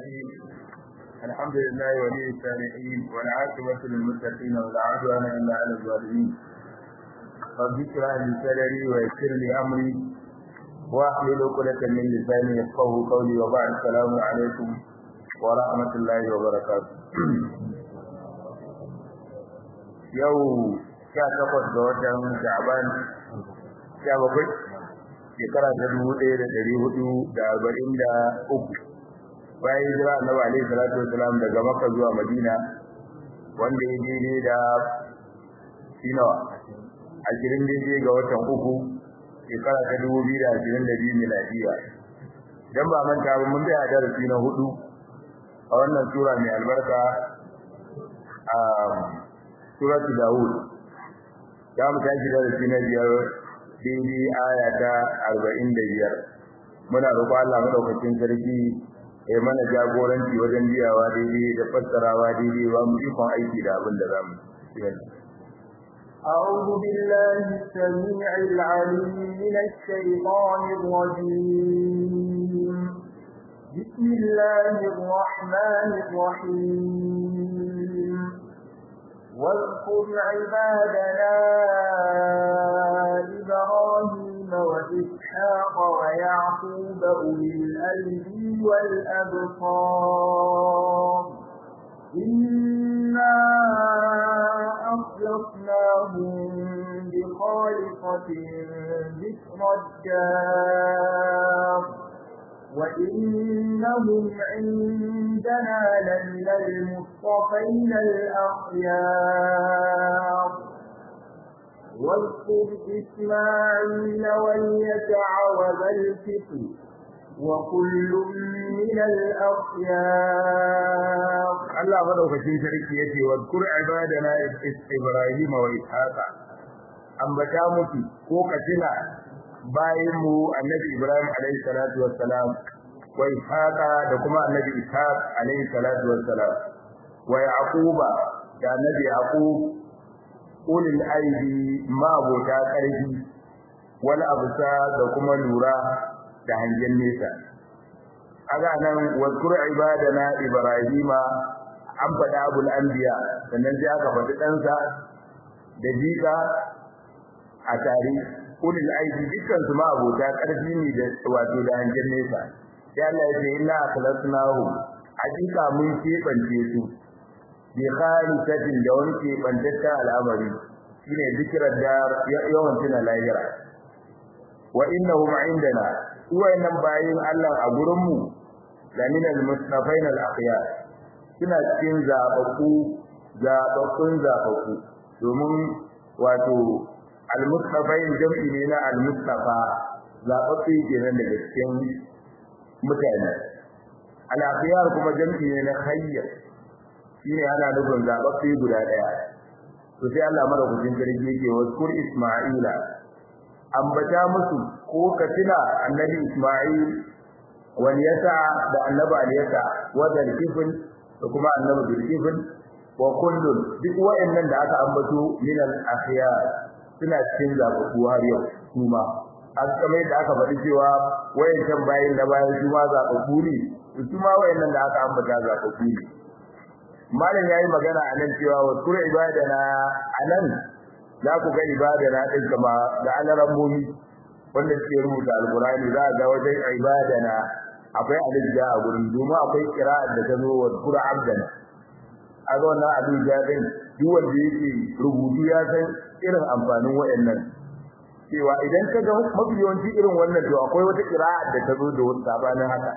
الرحيم الحمد لله ولي الصالحين والعاقبة للمتقين ولا عدوان إلا على الظالمين رب اشرح لي صدري ويسر لي أمري واحلل عقدة من لساني يفقهوا قولي وبعد السلام عليكم ورحمة الله وبركاته yau sha takwas ga watan Sha'ban sha bakwai shekara ta dubu ɗaya da ɗari hudu da arba'in da uku bayan hijira annabi alaihi salatu wasalam daga makka zuwa madina wanda ya daidai da shinawa ashirin daidai ga watan uku shekara ta dubu biyu da ashirin da biyu miladiya dan ba manta ba mun tsaya darasi na hudu a wannan sura mai albarka a suratu Dawud za mu tashi darasi na biyar daidai aya ta arba'in da biyar muna roƙo Allah madaukakin sarki ya mana jagoranci wajen biyawa daidai da fassarawa daidai ba mu ikon aiki da abin da za mu أعوذ بالله السميع العليم من الشيطان الرجيم بسم الله الرحمن الرحيم واذكر عبادنا إبراهيم وإسحاق ويعقوب أولي الأيدي والأبصار إنا أخلصناهم بخالصة ذكر الدار وإنهم عندنا لمن المصطفين الأخيار واذكر إسماعيل واليسع وذا الكفر وكل من الأخيار الله مدوكacin sarki yace wadkur ibadana ibrahim wa ishaqa ambata mutu ko katina bayan mu annabi Ibrahim alayhi salatu wassalam wa Ishaqa da kuma annabi Ishaq alayhi salatu wassalam wa Yaquba da annabi Yaqub ulil aidi ma bota karfi wal absa da kuma lura da hangen nesa aga nan wazkur ibadana ibrahima an faɗa abul anbiya sannan sai aka faɗi ɗansa da jika a tare ulil aidi dukkan su ma abota karfi ne da wato da hangen nesa sai Allah ya ce inna akhlasnahu hakika mun kebance su bi khalisatin da wani kebantaccen al'amari shine zikirar da yawan tuna lahira wa innahum indana wayannan bayin Allah a gurin mu lamin al-mustafain al-akhyar suna cikin zababbu zababbun zababbu domin wato al-mustafain jam'i ne na al-mustafa zababbe kenan daga cikin mutane al-akhyar kuma jam'i ne na khayr shine ana nufin zababbe guda daya to sai Allah madaukakin sarki yake wa kur isma'ila ambata musu ko katina annabi isma'il wal yasa da annabi al yasa wa dalkifin da kuma annabi dalkifin wa kullun duk wa'annan da aka ambato min al akhyar suna cikin zababu har yau kuma an kamar da aka faɗi cewa wayancan bayin da bayan su ma zababu ne su ma wayannan da aka ambata zababu ne malam yayi magana anan cewa wa kur ibadana anan za ku ga ibadana din kama da alaran mumi wanda suke rubuta alqur'ani za ga wajen ibadana akwai alija a gurin domin akwai qira'a da ta zo wa kur abdana a ga wannan alija din duk wanda yake rubutu ya san irin amfanin wayannan cewa idan ka ga mabiyanci irin wannan to akwai wata qira'a da ta zo da wata sabanin haka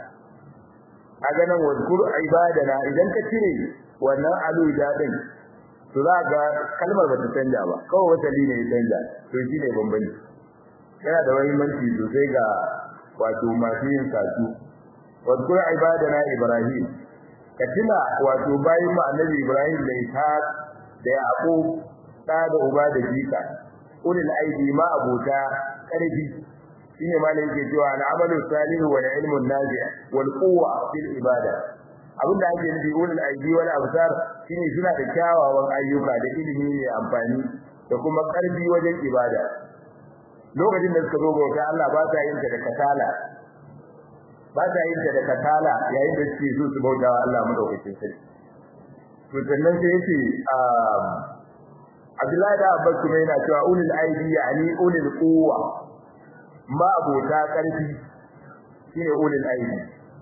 a ganin wa kur ibadana idan ka cire wannan alija din to za ga kalmar ba ta canja ba kawai wata ne ya canja to shine bambanci yana da muhimmanci sosai ga wato masu yin satu wadkur ibadana ibrahim ka tuna wato bayin mu annabi ibrahim da ishaq da yaqub da da uba da jika ulil aidi ma abota karfi shine malai yake cewa al-amalu salihu wal ilmu nafi' wal quwwa fil ibada abinda ake nufi ulul aidi wal absar shine suna da kyawawan ayyuka da ilimi ne amfani da kuma karfi wajen ibada lokacin da suka zo bauta Allah ba ta yin ta da kasala ba ta yin da katala yayin da suke so su bauta wa Allah madaukakin sarki to sannan sai yace Abdullahi da Abbas kuma yana cewa ulul aidi yani ulul quwwa ma abota karfi shine ulul aidi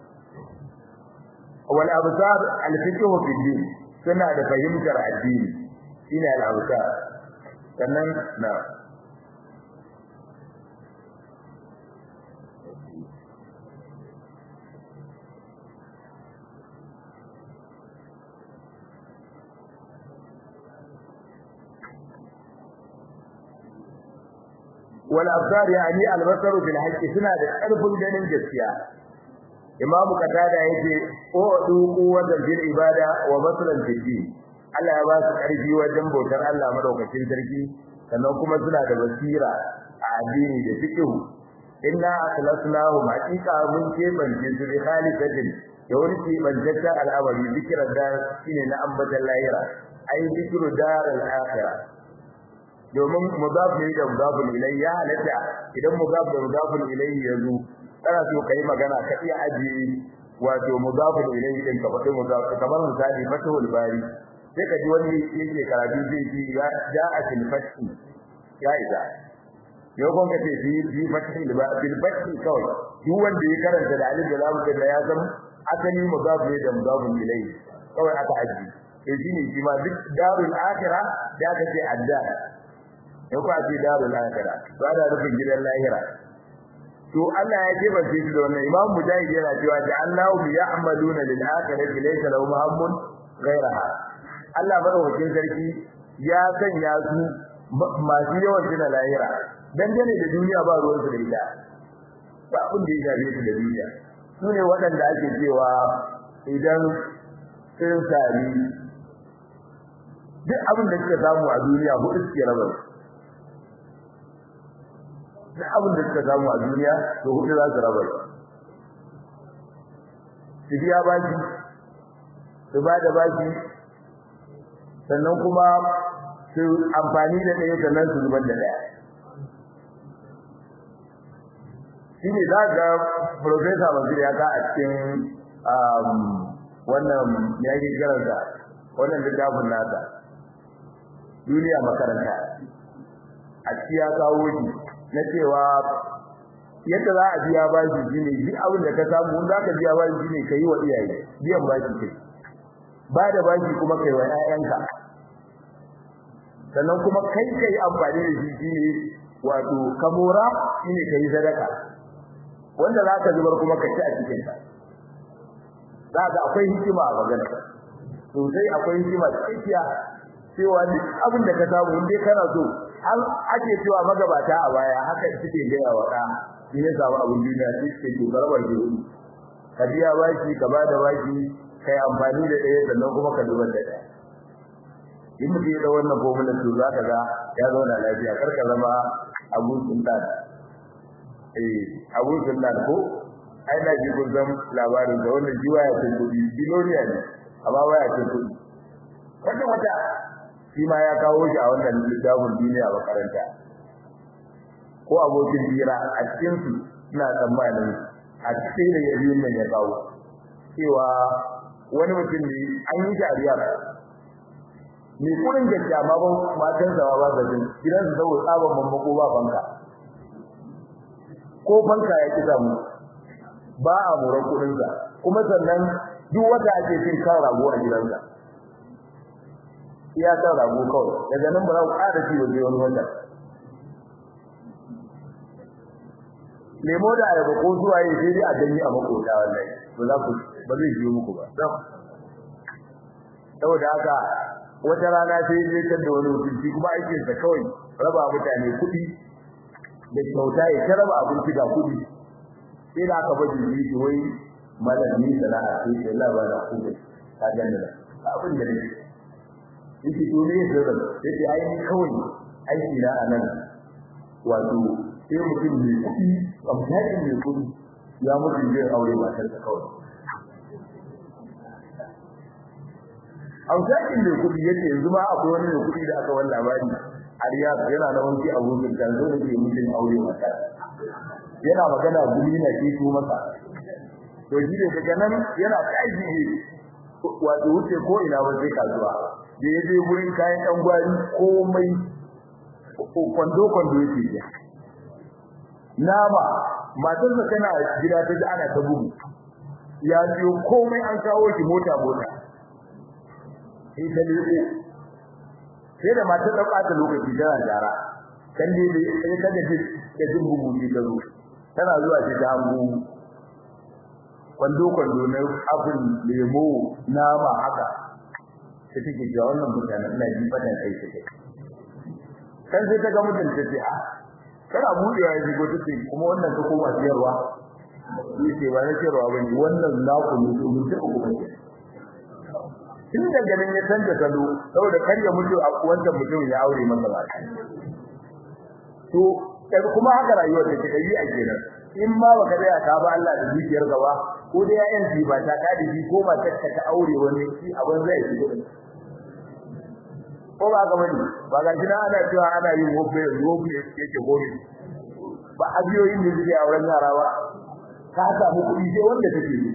wal absar al fiqh fi din suna da fahimtar addini shine al absar sannan na wal absar yani al basar fil haqqi suna da karfin ganin gaskiya imamu qatada yace o duku wajen fil ibada wa basran fil din Allah ya ba su karfi wajen bautar Allah madaukakin sarki sannan kuma suna da basira a addini da fiqh inna akhlasnahum haqiqa mun kebance su bi khalifatin da wani kebantaccen al'amari zikirar da shine na ambatan lahira ai zikiru daral akhirah domin mudaf ne da mudaf ilai ya halatta idan mudaf da mudaf ilai ya zo kana so kai magana ka iya aji wato mudaf ilai din ka faɗi mudaf kamar misali fatahul bari sai ka ji wani yake karatu zai ji ya a tilfati ya isa yau kun kace fi fi fatahil ba bil fathi kawai duk wanda ya karanta da alif da lam da ya san asali mudaf ne da mudaf ilai kawai aka aji to shine shi ma duk darul akhirah da kace adda ya ku ce darul akhirah ba da rufin gidan lahira to Allah ya jefa shi da wannan Imam Mujahid yana cewa ja'alnahu ya'maluna lil akhirati laysa lahum hammun ghayraha Allah madaukakin sarki ya sanya su masu yawan gina lahira dangane da duniya ba ruwan su da ita ba abin da ya shafe su da duniya su ne waɗanda ake cewa idan sun sami duk abin da suka samu a duniya hudu suke raba duk abin da suka samu a duniya to hudu za su raba su biya baki su ba da baki sannan kuma su amfani da ɗaya sannan su zubar da ɗaya shi ne za ga profesa mazir ya ka a cikin wannan ya yi karanta wannan littafin nasa duniya makaranta a ciki ya kawo shi na cewa yadda za a biya bashi shine duk abin da ka samu in zaka biya bashi shine kai wa iyaye biyan bashi kai ba da bashi kuma kai wa ƴaƴanka sannan kuma kai kai amfani da shi shine wato kamora shine kai sadaka wanda zaka zubar kuma ka ci a cikin ka zaka akwai hikima a magana sosai akwai hikima tsakiya cewa duk abin da ka samu in dai kana so har ake cewa magabata a baya haka suke gaya wa ɗa in ya samu abin duniya sai suke ke barbar ke hudu ka biya baki ka bada baki kai amfani da ɗaya sannan kuma ka zubar da ɗaya in mutum ya da wannan formula to za ka ga ya zauna lafiya kar ka zama abun sultan eh abun sultan ko ai na ji kun san labarin da wannan jiwa ya cin kuɗi biloniya ne amma waya cin kuɗi wata wata shi ma ya kawo shi a wannan littafin duniya a makaranta ko abokin hira a cikin su ina tsammanin a cikin da ya biyun nan ya kawo cewa wani mutum ne an yi shari'a mai kurin gaskiya ma ba matan sa ba ba jin gidan su saboda tsaban mamako ba banka ko banka ya ki samu ba a moran kudin sa kuma sannan duk wata ake cin kan rago a gidansa iya kan rago kawai daga nan ba za ku ƙara ci waje wani wata lemo da ayaba ko zuwa yi sai dai a danyi a makota wallahi to za ku ba zai biyo muku ba saboda haka wata rana sai ya tar da wani mutunci kuma aikin sa kawai raba mutane kuɗi da kyauta ya ta raba abinci ga kuɗi sai da aka baje shi wai malami sana'a sai sai Allah ba da kuɗi ka gane da abin da nake yake to me yake da yake ai ni kawai aiki na anan wato sai mutum ne kuɗi amfani ne kuɗi ya mutum zai aure matar sa kawai amfani ne kuɗi yake yanzu ma akwai wani ne kuɗi da aka wani labari a Riyadh yana da wani abokin kan zo da ke mutum aure matar yana magana gumi na ke to masa to shi ne daga nan yana tashi wato wuce ko ina ba sai kasuwa da ya je gurin kayan ɗan gwari komai kwando kwando yake ya nama matarsa tana gida ta ji ana ta bugu ya siyo komai an kawo shi mota mota sai ta leko sai da matar ta ɓata lokaci tana jara kan dai sai ta gaji da jin bugu ne ta zo tana zuwa ce ta hango kwando kwando na abin lemo nama haka ta take ga wannan mutane ina ji fadan kai take kan sai ta ga mutum ta ce a kana budewa ya shigo take kuma wannan ka koma siyarwa yace ba na siyarwa bane wannan naku ne to mun ta uku bane tun daga nan ya canza salo saboda kar ya mutu a wancan mutum ya aure masa ba to kuma haka rayuwar take dai a kenan in ma baka da ka ba Allah da zuciyar gaba ko da yayan ji ba ta ka da ji ko ba ta ta aure wani shi abin zai yi ko ba ga wani ba ga jina ana cewa ana yin wobe wobe yake gobe ba abiyoyin da suke auren yara ba ka samu kuɗi sai wanda take yi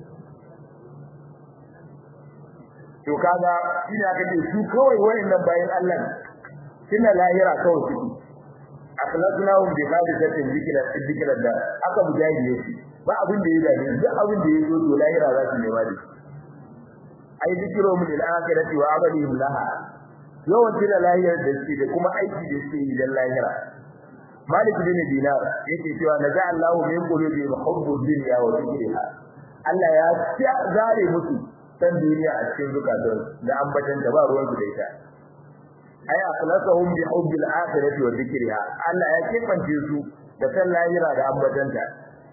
to kaga ina ga su kawai wayannan bayan Allah kina lahira kawai su akhlaqnahum bi hadisatin zikra zikra da aka mujahidi yake ba abin da ya dade duk abin da yazo to lahira za su nema da ai zikru min al-akhirati wa amalihim laha yawan tira lahira da shi da kuma aiki da shi da lahira malik bin dinar yake cewa naza Allahu min qulubi hubbu dunya wa dhikriha Allah ya zare musu san duniya a cikin zukatan da ambatan da ba ruwan su da ita ay akhlasuhum bi hubbil akhirati wa dhikriha Allah ya kefance su da san lahira da ambatanta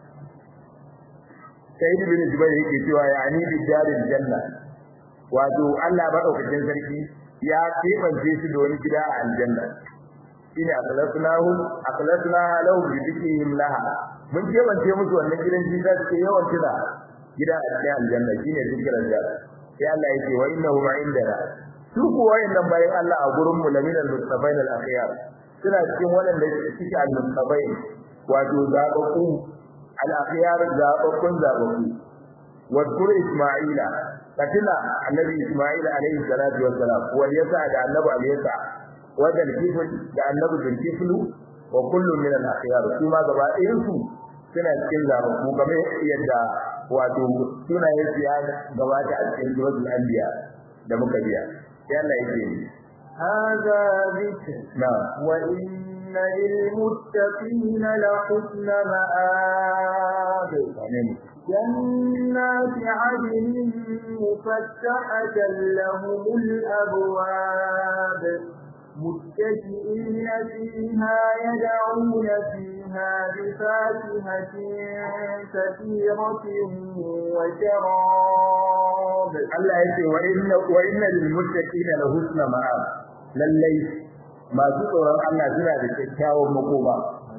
Sayyid bin Jubair yake cewa ya ani bi daril janna wato Allah madaukakin sarki ya kefance su da wani gida a aljanna shine akhlasunahu akhlasnaha lahum bi dhikrihim laha mun kebance musu wannan gidan jinda suke yawan tuna gida a cikin aljanna shine zikran da sai Allah yake wa innahu indana su kuwa wayannan bayan Allah a gurin mu laminal mustafain al akhyar suna cikin wadanda suke al mustafain wato zababbu al akhyar zababbun zababbu wa dur isma'ila katina annabi isma'ila alayhi salatu wassalam wa yasa da annabi alaysa wa dal kifl da annabi dal kiflu wa kullu min al akhyar kuma gaba ɗayan su suna cikin zababbu game yadda wato sunayen su ya gabata a cikin suratul anbiya da muka biya يلا يجيني هذا ذكر نعم وإن للمتقين لحسن مآب جنات عدن مفتحة لهم الأبواب متكئين فيها يدعون فيها بفاكهة كثيرة وشراب Allah yace wa inna wa inna lil muttaqina la husna ma'ab lallai masu tsoron Allah suna da kyakkyawan makoma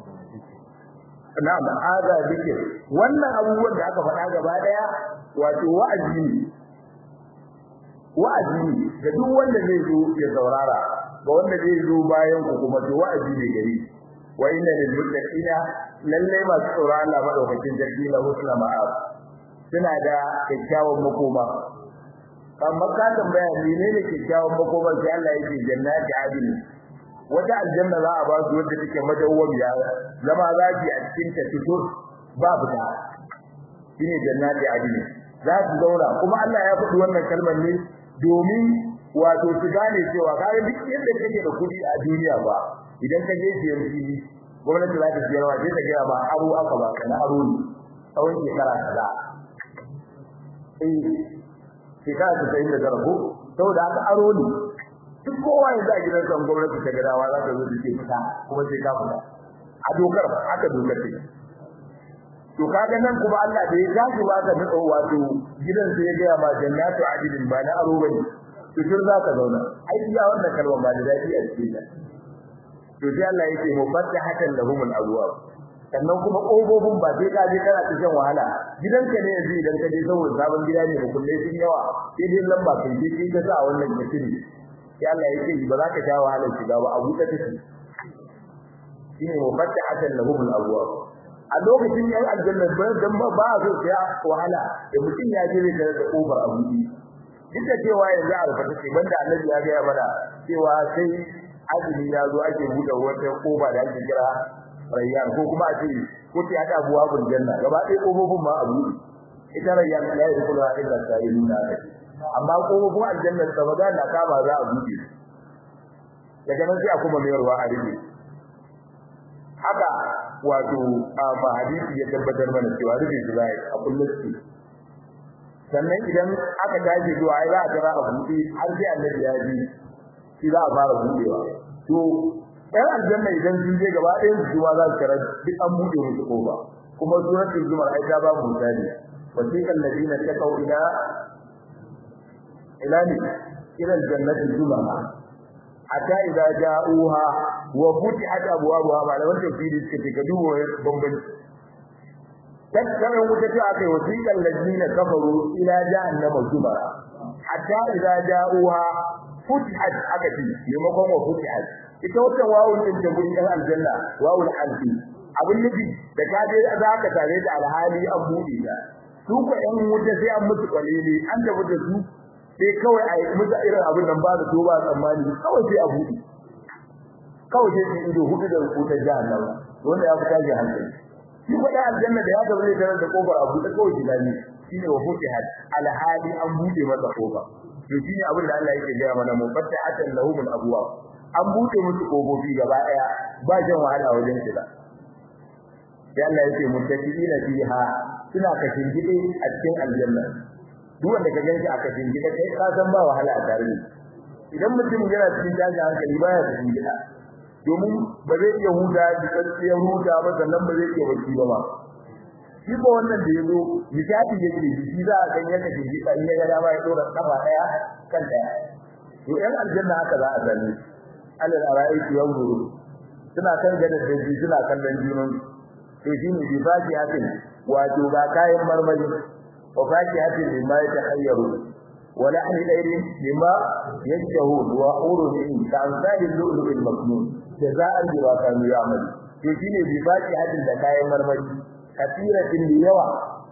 na'am hada dike wannan abubuwan da aka faɗa gaba daya wato wa'azi ne wa'azi ne ga duk wanda zai zo ya saurara ga wanda zai zo bayan ku kuma to wa'azi ne gari wa inna lil muttaqina lallai masu tsoron Allah madaukakin sarki la husna ma'ab suna da kyakkyawan makoma amma ka tambaya menene kyakkyawan makoma sai Allah yake jannati adil wata aljanna za a ba su wanda take madawwamiya zama zaji a cikin ta fito ba fita shine jannati adil za su zauna kuma Allah ya faɗi wannan kalmar ne domin wato su gane cewa kare duk yadda kake da kuɗi a duniya ba idan ka je siyan fili gwamnati za ta siyarwa sai ta gaya ma aro aka ba kana aro ne tsawon shekara kaza shekara ta sayin da zarafo saboda haka aro ne duk kowa yanzu a gidan san gwamnati ta gadawa za ta zo da ke fita kuma sai ka fita a dokar haka dokar ce to kaga nan kuma Allah da ya gashi ba ka nutso wato gidan sai ya ga ma jannatu adilin ba na aro bane to kin za ka zauna ai iya wannan kalma ba da dadi a cikin ta to sai Allah yake mufattahatan lahumul abwab sannan kuma kofofin ba sai ka je kana cikin wahala gidanka ne yanzu idan ka je saboda sabon gida ne kullai sun yawa sai dai lamba kai je kai ka sa wannan kafiri sai Allah yake ba za ka sha wahalar shiga ba abu ta take shine mufattahatan lahumul abwab a lokacin yan aljanna ba dan ba ba so sai wahala da mutum ya je da da kofar abu duk da cewa yanzu a rubuta ce banda annabi ya ga mana cewa sai azumi ya zo ake buɗe wata kofa da ake kira rayyan ko kuma a ce ko ta hada abuwa bul janna gaba ɗaya kofofin ma abu ita rayyan la yadkhulu illa sa'iluna amma kofofin aljanna da ba na kama za a buɗe daga nan sai a kuma mayarwa a rike haka wato a hadisi ya tabbatar mana cewa rufe su zai a kullum sannan idan aka tashi zuwa ai za a tara a buɗe har sai annabi ya ji shi za a fara buɗewa to ɗan aljanna idan sun je gaba ɗayan su zuwa za su tara duk an buɗe musu kofa kuma suratul zumar ai ta ba mu misali wasiqal ladina taqaw ila ila ni ila aljannati zumara hatta idza ja'uha wa futihat abwabuha ba da wannan fili suka ce ka dubo bambanci tattalin wuta ce aka yi wasiƙar ladina kafaru ila jahannama zumara hatta idza ja'uha futihat aka ce maimakon wa futihat ita wata wawun din da gurin aljanna wawul alfi abin nufi da ka je za ka tare da alhali an buɗe ta su ko ɗan wuta sai an musu kwalili an tafi da su sai kawai a yi musu irin abin nan ba da to ba tsammani kawai sai a buɗe kawai sai su ido hudu da wutar jahannama wanda ya fita ji hankali shi faɗa aljanna da ya gaba zai tarar da kofar a buɗe kawai shi gani shine wa futihat alhali an buɗe masa kofa to shine abin da Allah yake gaya mana mufattahatan lahumul abwab an buɗe musu kofofi gaba ɗaya ba jan wahala wajen shiga sai Allah yake muttaqina fiha suna kashin gide a cikin aljanna duk wanda ka ganshi a kashin gida kai ka san ba wahala a tare idan mutum yana cikin tashin hankali baya kashin gida domin ba zai iya huta jikakkiyar huta ba sannan ba zai iya bacci ba ba shi ko wannan da yazo misali yake shi za a kan yaka shi gida in ya ga dama ya dora kafa daya kan daya to yan aljanna haka za a sani alal ara'iki yanzuru suna kan gadar da suna kallon junan to shine bi fajiyatin wato ga kayan marmari wa fajiyatin mimma yatakhayyaru wa lahmi dairin mimma yashahun wa urun ka amsali lu'lu'il maknun jaza'an bima kanu ya'malu to shine bi fajiyatin da kayan marmari kasiratin da yawa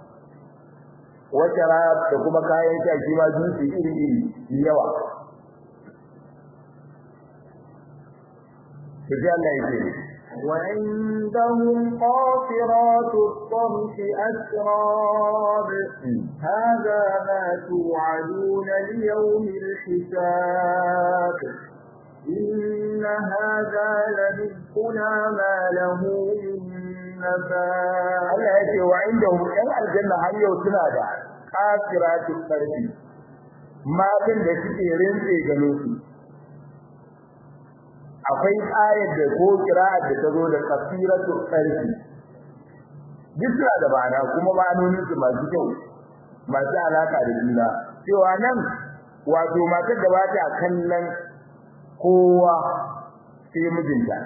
wata da kuma kayan sha shi ma jinsi iri iri yawa sai Allah ya ce وعندهم قاصرات الطرف أسراب هذا ما توعدون ليوم الحساب إن هذا لرزقنا ما له من نفاد Allah ya ce wa indahum ɗan aljanna har yau suna da qasiratu tarfi matan da suke rinse gano su akwai ayar da ko kira'ar da ta zo da qasiratu tarfi duk suna da ma'ana kuma ma'anonin su masu kyau masu alaka da juna cewa nan wato matar da ba ta kallon kowa sai mijinta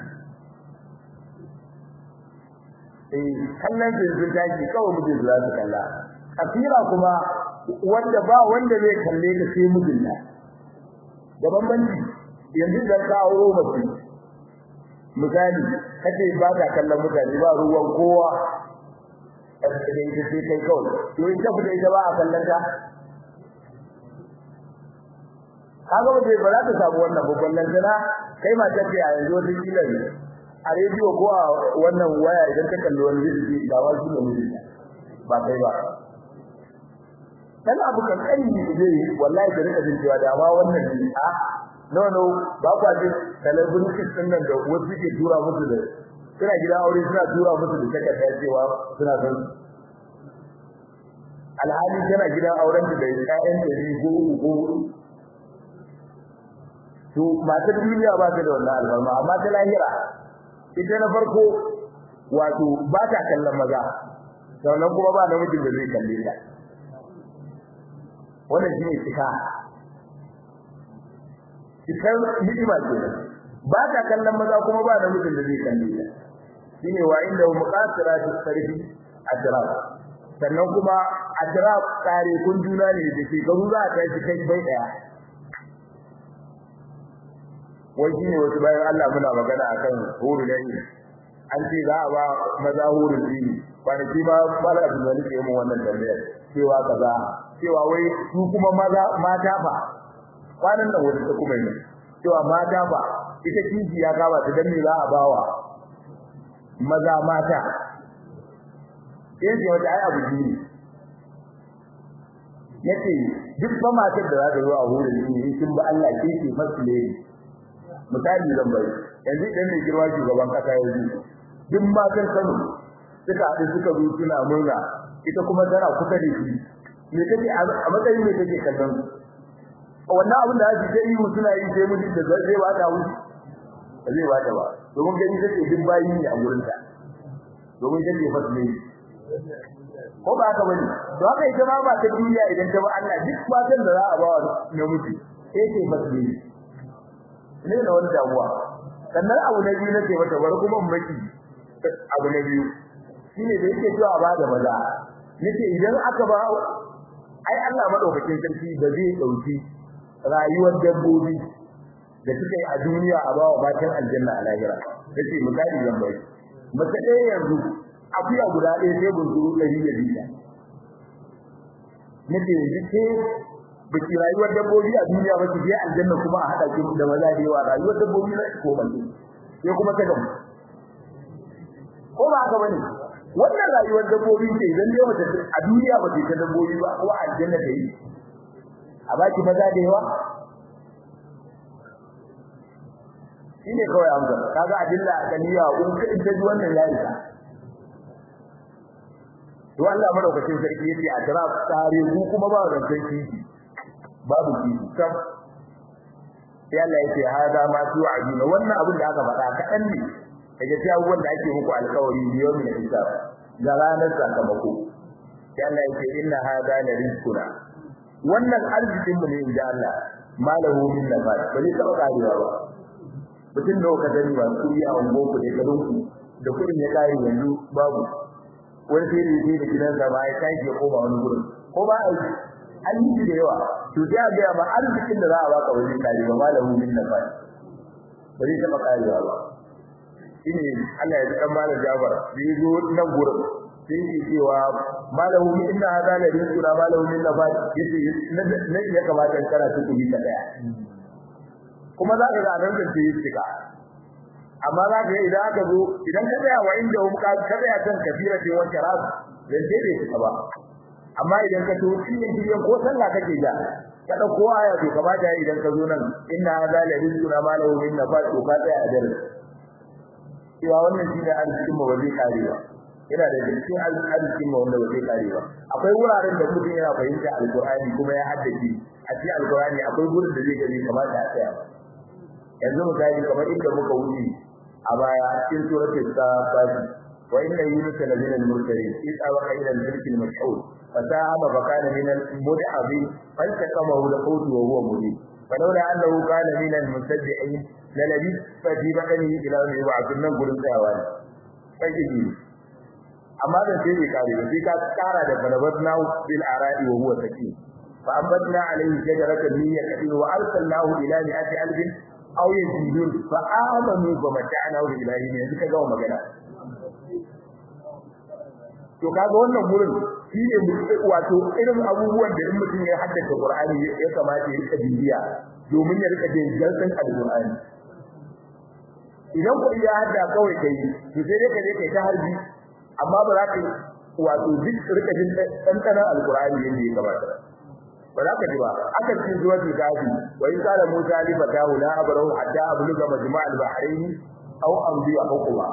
eh kallon sun tashi kawai mijin za su kalla kafira kuma wanda ba wanda zai kalle ka sai mijinta da bambanci yanzu da ka auro mace misali kace ba ka kallon mutane ba ruwan kowa da ita sai kai kawai to in ta fita ita ba a kallon ka kaga ba zai ba za ta samu wannan babban lantana kai ma ta ce a yanzu wata kila ne a rediyo ko a wannan waya idan ka kalli wani zai da wasu ne mutum ba kai ba dan abu kankani ne zai wallahi da rika jin cewa da ma wannan ne a no no ba kwa jin celebrities din nan da wasu ke tura musu da suna gida aure suna tura musu da takarda cewa suna son alhali tana gidan auren da ƴaƴan da ne ko ko to matar duniya ba ta da wannan albarma amma ta lahira ita na farko wato ba ta kallon maza sannan kuma ba namijin da zai kalle ta wannan shine tsika cikar ni'ima ce ba ta kallon maza kuma ba namijin da zai kalle ta shine wa inda muqasiratu sarfi ajrab sannan kuma ajrab kare kun juna ne da shekaru za ta yi kai bai daya wai shine wasu bayan Allah muna magana akan huru da yi an ce za a ba maza hurin dini kwanaki ma mala abin da nake mun wannan tambayar cewa kaza cewa wai su kuma maza mata fa kwanan nan wani ta kuma yi cewa mata fa ita kiji ya kama ta dan me za a bawa maza mata sai wata ai abu ne yace duk ba matar da za ta zo a hurin dini sun ba Allah ke ke fasu ne misali zan bai yanzu idan ne girma shugaban kasa yanzu duk matan Kano suka haɗu suka zo suna murna ita kuma tana kusa da shi me take a matsayin me take kallon wannan abin da ake yi mu suna yi sai mutum da zai ba ta wuce zai ba ta ba domin gani take duk bayi ne a gurin ta domin take fasle ko ba haka bane to haka ita ma ba ta duniya idan ta ba Allah duk matan da za a ba wa namiji sai ce fasle ne da wani damuwa sannan abu na biyu nake mata bar kuma maki abu na biyu shine da yake cewa ba da maza nace idan aka ba ai Allah madaukakin sarki da zai dauki rayuwar dabbobi da suka yi a duniya a bawa matan aljanna a lahira nace misali zan bai mace ɗaya yanzu akuya guda ɗaya sai bunzuru ɗari da biya nace yanzu ke biki rayuwar dabbobi a duniya ba ki je aljanna kuma a hada ki da maza da yawa rayuwar dabbobi na ko ban sai kuma ta gamu ko ba haka bane wannan rayuwar dabbobi ce idan dai wata a duniya ba ta dabbobi ba ko aljanna ta yi a baki maza da yawa shine kawai amsa kaga adilla akaliya in ka in ta ji wannan yayi to Allah madaukakin sarki yace a tara tare ku kuma ba da sarki babu ki kam sai Allah yace hada ma tu ajina wannan abin da aka faɗa kaɗan ne daga cikin abubuwan da ake muku alƙawari biyo min hisab ga ranar sakamako sai Allah yake inna hada la rizquna wannan arzikin mu ne inda Allah malahu min nafat ba zai taɓa karewa ba mutum da ka gani ba su yi a ungo ku da garin ku da kudin ya kare yanzu babu wani sai da yake da gidan sa ba ya kai ya koma wani gurin ko ba ai an yi da yawa to sai ga ma arzikin da za a baka wajen kare ba malahu min nafat ba zai taɓa karewa ba shine Allah ya dan malam Jafar da yazo nan gurin sai yake cewa malahu min inna hada la rizquna malahu min nafat yace ne ya kamata in karatu ku bi ta daya kuma za ka ga nan da yi tsika amma za ka idan aka zo idan ka tsaya wa inda hum ka tsaya kan kafira ce wanda ras dan dai bai tsika ba amma idan ka to cikin cikin ko sallah kake ja ka dauko aya to kamata idan ka zo nan inna hada la rizquna malahu min nafat to ka tsaya a dare cewa wannan shi ne arzikin mu ba zai kare ba yana da cikin arzikin mu wanda ba zai kare ba akwai wuraren da mutum yana fahimta alqur'ani kuma ya haddace a cikin alqur'ani akwai gurin da zai gani kamar da tsaya ba yanzu misali kamar inda muka wuce a baya cikin suratul safat wa inna yunus la min al-mursalin id awaqa ila al-fulk al-mashhur fasahama fa kana min al-mud'abi faltaqamahu al-hut wa huwa mubin falawla annahu kana min al-musabbihin lalabi fa fi badani ila yawm yub'athun nan gurin tsayawa ne sai ji amma da sai bai kare ba sai ka kara da balabatna bil ara'i wa huwa sakin fa ambatna alayhi shajaratan min yaqin wa arsalnahu ila mi'ati alfin aw yazidun fa amanu fa mata'nahu ila yawm yanzu ka gawa magana to kaga wannan gurin shine wato irin abubuwan da in mutum ya haddace Qur'ani ya kamata ya rika bibiya domin ya rika jin jalsan Al-Qur'ani idan ku iya hadda kawai kai to sai dai ka je kai ta harbi amma ba za ka wato duk rika jin dandanan Al-Qur'ani yadda ya kamata ba za ka ji ba aka cikin zuwa gafi wa in qala Musa li fatahu la abrahu hatta abluga majma' al-bahrayn aw amdi hukuma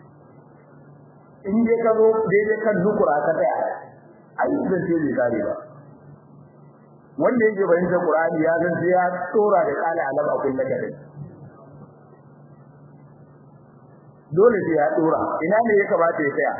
in dai ka zo daidai kan nukura ka tsaya ai zan ce bai kare ba wanda yake bayyana Qur'ani ya san sai ya tsora da kala alam a kullu gare dole sai ya tsora ina ne ya kamata ya tsaya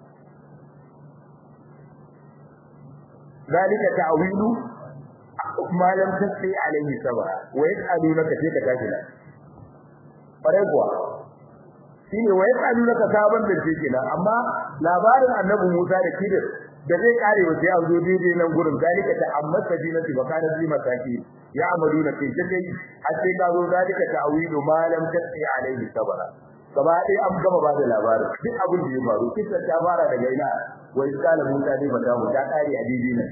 zalika ta'wilu ma lam tasbi alayhi sabra wa yas'alunaka fi kafila fare kuwa shine wa yas'alunaka saban da take nan amma labarin annabi Musa da Khidir da zai kare wa sai an zo daidai nan gurin zalika ta amma sabinati wa kana bi masaki ya amaluna fi sai har sai ka zo zalika ta'wilu ma lam tasbi alayhi sabra gaba ɗaya an gama ba da labarin duk abin da ya faru kisa ta fara daga ina wai kala Musa ne fata mu ta kare a daidai nan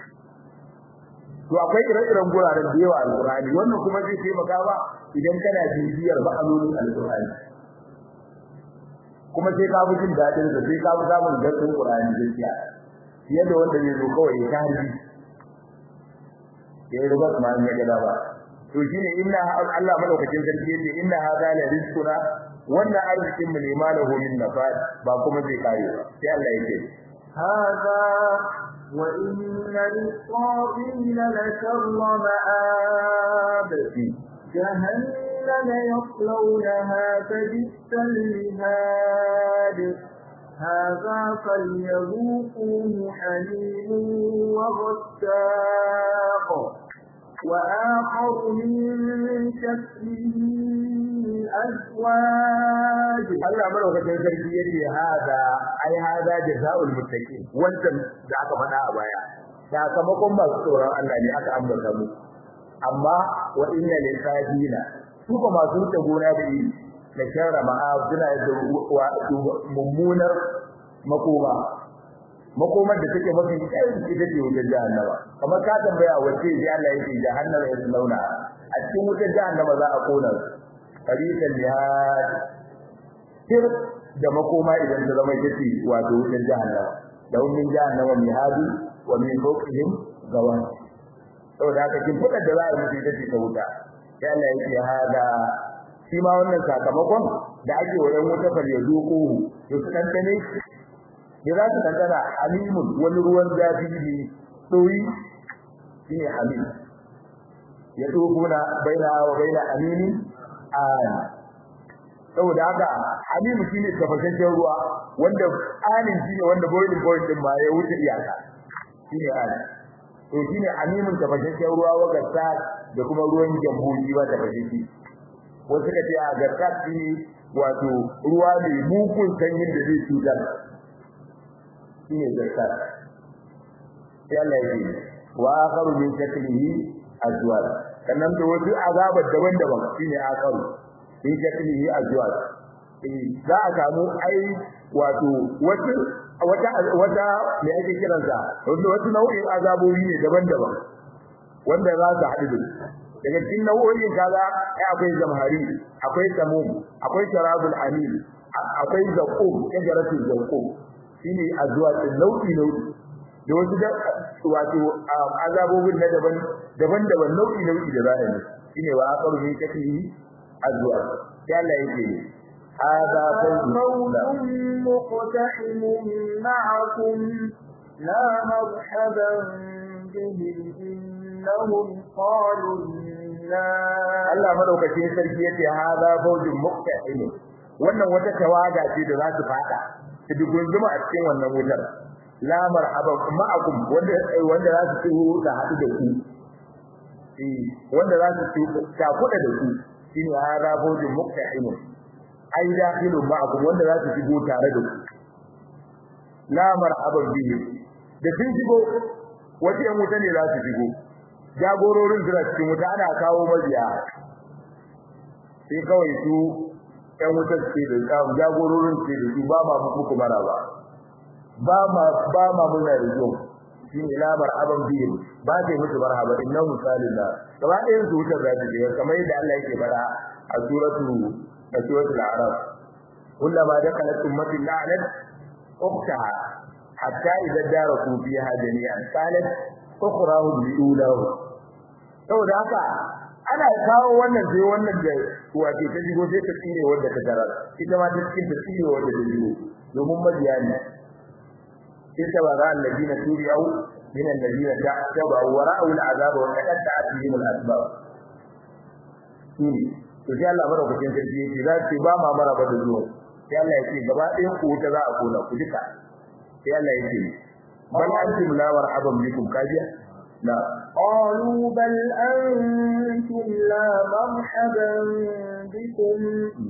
to akwai ire-iren guraren da yawa alqur'ani wannan kuma zai taimaka ba idan kana bibiyar ma'anonin alqur'ani kuma sai ka fi jin daɗin sa sai ka fi samun gaskiyar qur'ani gaskiya fiye da wanda zai zo kawai ya harbi ya yi rubar ma ya gada ba to shine inna Allah madaukakin sarki yace inna hadha la rizquna wannan arzikin mu ne malahu min nafad ba kuma zai kare ba sai Allah yake هذا وإن للطاغين لشر مآب جهنم يصلونها فبئس المهاد هذا فليذوقوه حميم وغساق وآخر من شكله أزواج Allah madaukakin sarki yace hada ai hada jazaul muttaqin wannan da aka faɗa a baya sakamakon masu tsoron Allah ne aka ambata mu amma wa inna lil kafina su ba masu wuce gona da yi da sharra ma'a suna da mummunar makoma makomar da take mafi tsayin ita ce wutar jahannama kamar ka tambaya wace ji Allah yake jahannama ya launa a cikin wutar jahannama za a kona su tariqal jihad sir da makoma idan ta zama ita ce wato wutar jahannama da min jahannama mihadu wa min fawqihim gawan saboda haka kin fada da za a mutu ita ce ta wuta sai Allah yake hada shi ma wannan sakamakon da ake wajen wuta fal yazuqu to su dantane da za su dantana halimun wani ruwan zafi ne doyi shine halim ya doguna baina wa baina amini an saboda haka halimu shine tafashasshen ruwa wanda anin shine wanda boiling point din ma ya wuce iyaka shine an to shine halimun tafashasshen ruwa wa gasa da kuma ruwan jambuji ba tafashashe wasu kace a gasa shine wato ruwa ne mugun sanyin da zai cutar shine gasa sai Allah ya yi wa akharu min shaklihi azwaj sannan da wasu azabar daban-daban shine akharu in shaklihi azwaj eh za a samu ai wato wasu wata wata me ake kiransa wasu nau'in azabobi ne daban-daban wanda za su haɗu daga cikin nau'o'in kaza ai akwai zamhari akwai samum akwai sharabul amin akwai zaqum shajaratul zaqum shine azwaj nau'i nau'i da wasu da wato azabobin na daban daban-daban nau'i nau'i da za a yi shine wa aqaru min katihi azwaj sai Allah yake هذا فوز مقتحم معكم لا مرحبا بهم إنهم قالوا Allah madaukakin sarki yace hada fawjun muqtahim wannan wata tawaga ce da za su fada su dugunzuma a cikin wannan wutar la marhaba ma'akum wanda wanda za su ci da hadu da ku eh wanda za su ci ta kuda da ku shine hada fawjun muqtahim ai dakhilun ma'akum wanda za su shigo tare da ku la marhaban bihi da sun shigo wace yan wuta ne za su shigo jagororin suna cikin wuta ana kawo mabiya sai kawai su yan wuta ce da jagororin ce da su ba ma muku maraba ba ma ba ma muna da yau shi ne lamar aban biyu ba ta musu marhaba inna misalin da gaba ɗayan su wutar da take kamar yadda Allah yake fara a suratu a suratul a'raf kullama dakalat ummatin la'anat ukhtaha hatta idza daraku fiha jami'an qalat ukhrahum liulahu saboda haka ana kawo wannan sai wannan da wato ta jigo sai ta tsire wanda ta tarar ita ma ta cikin ta tsire wanda ta jigo domin mabiya ne ita ba ran ladina turiyau min alladina ta'taba wa ra'u al'azab wa taqatta'at bihim al'asbab shine to sai Allah madaukakin sarki yake za su ba ma maraba da zuwa sai Allah yake gaba ɗayan ku ta za a kona ku duka sai Allah yake bal antum la marhaban bikum kajiya la قالوا بل أنتم لا مرحبا بكم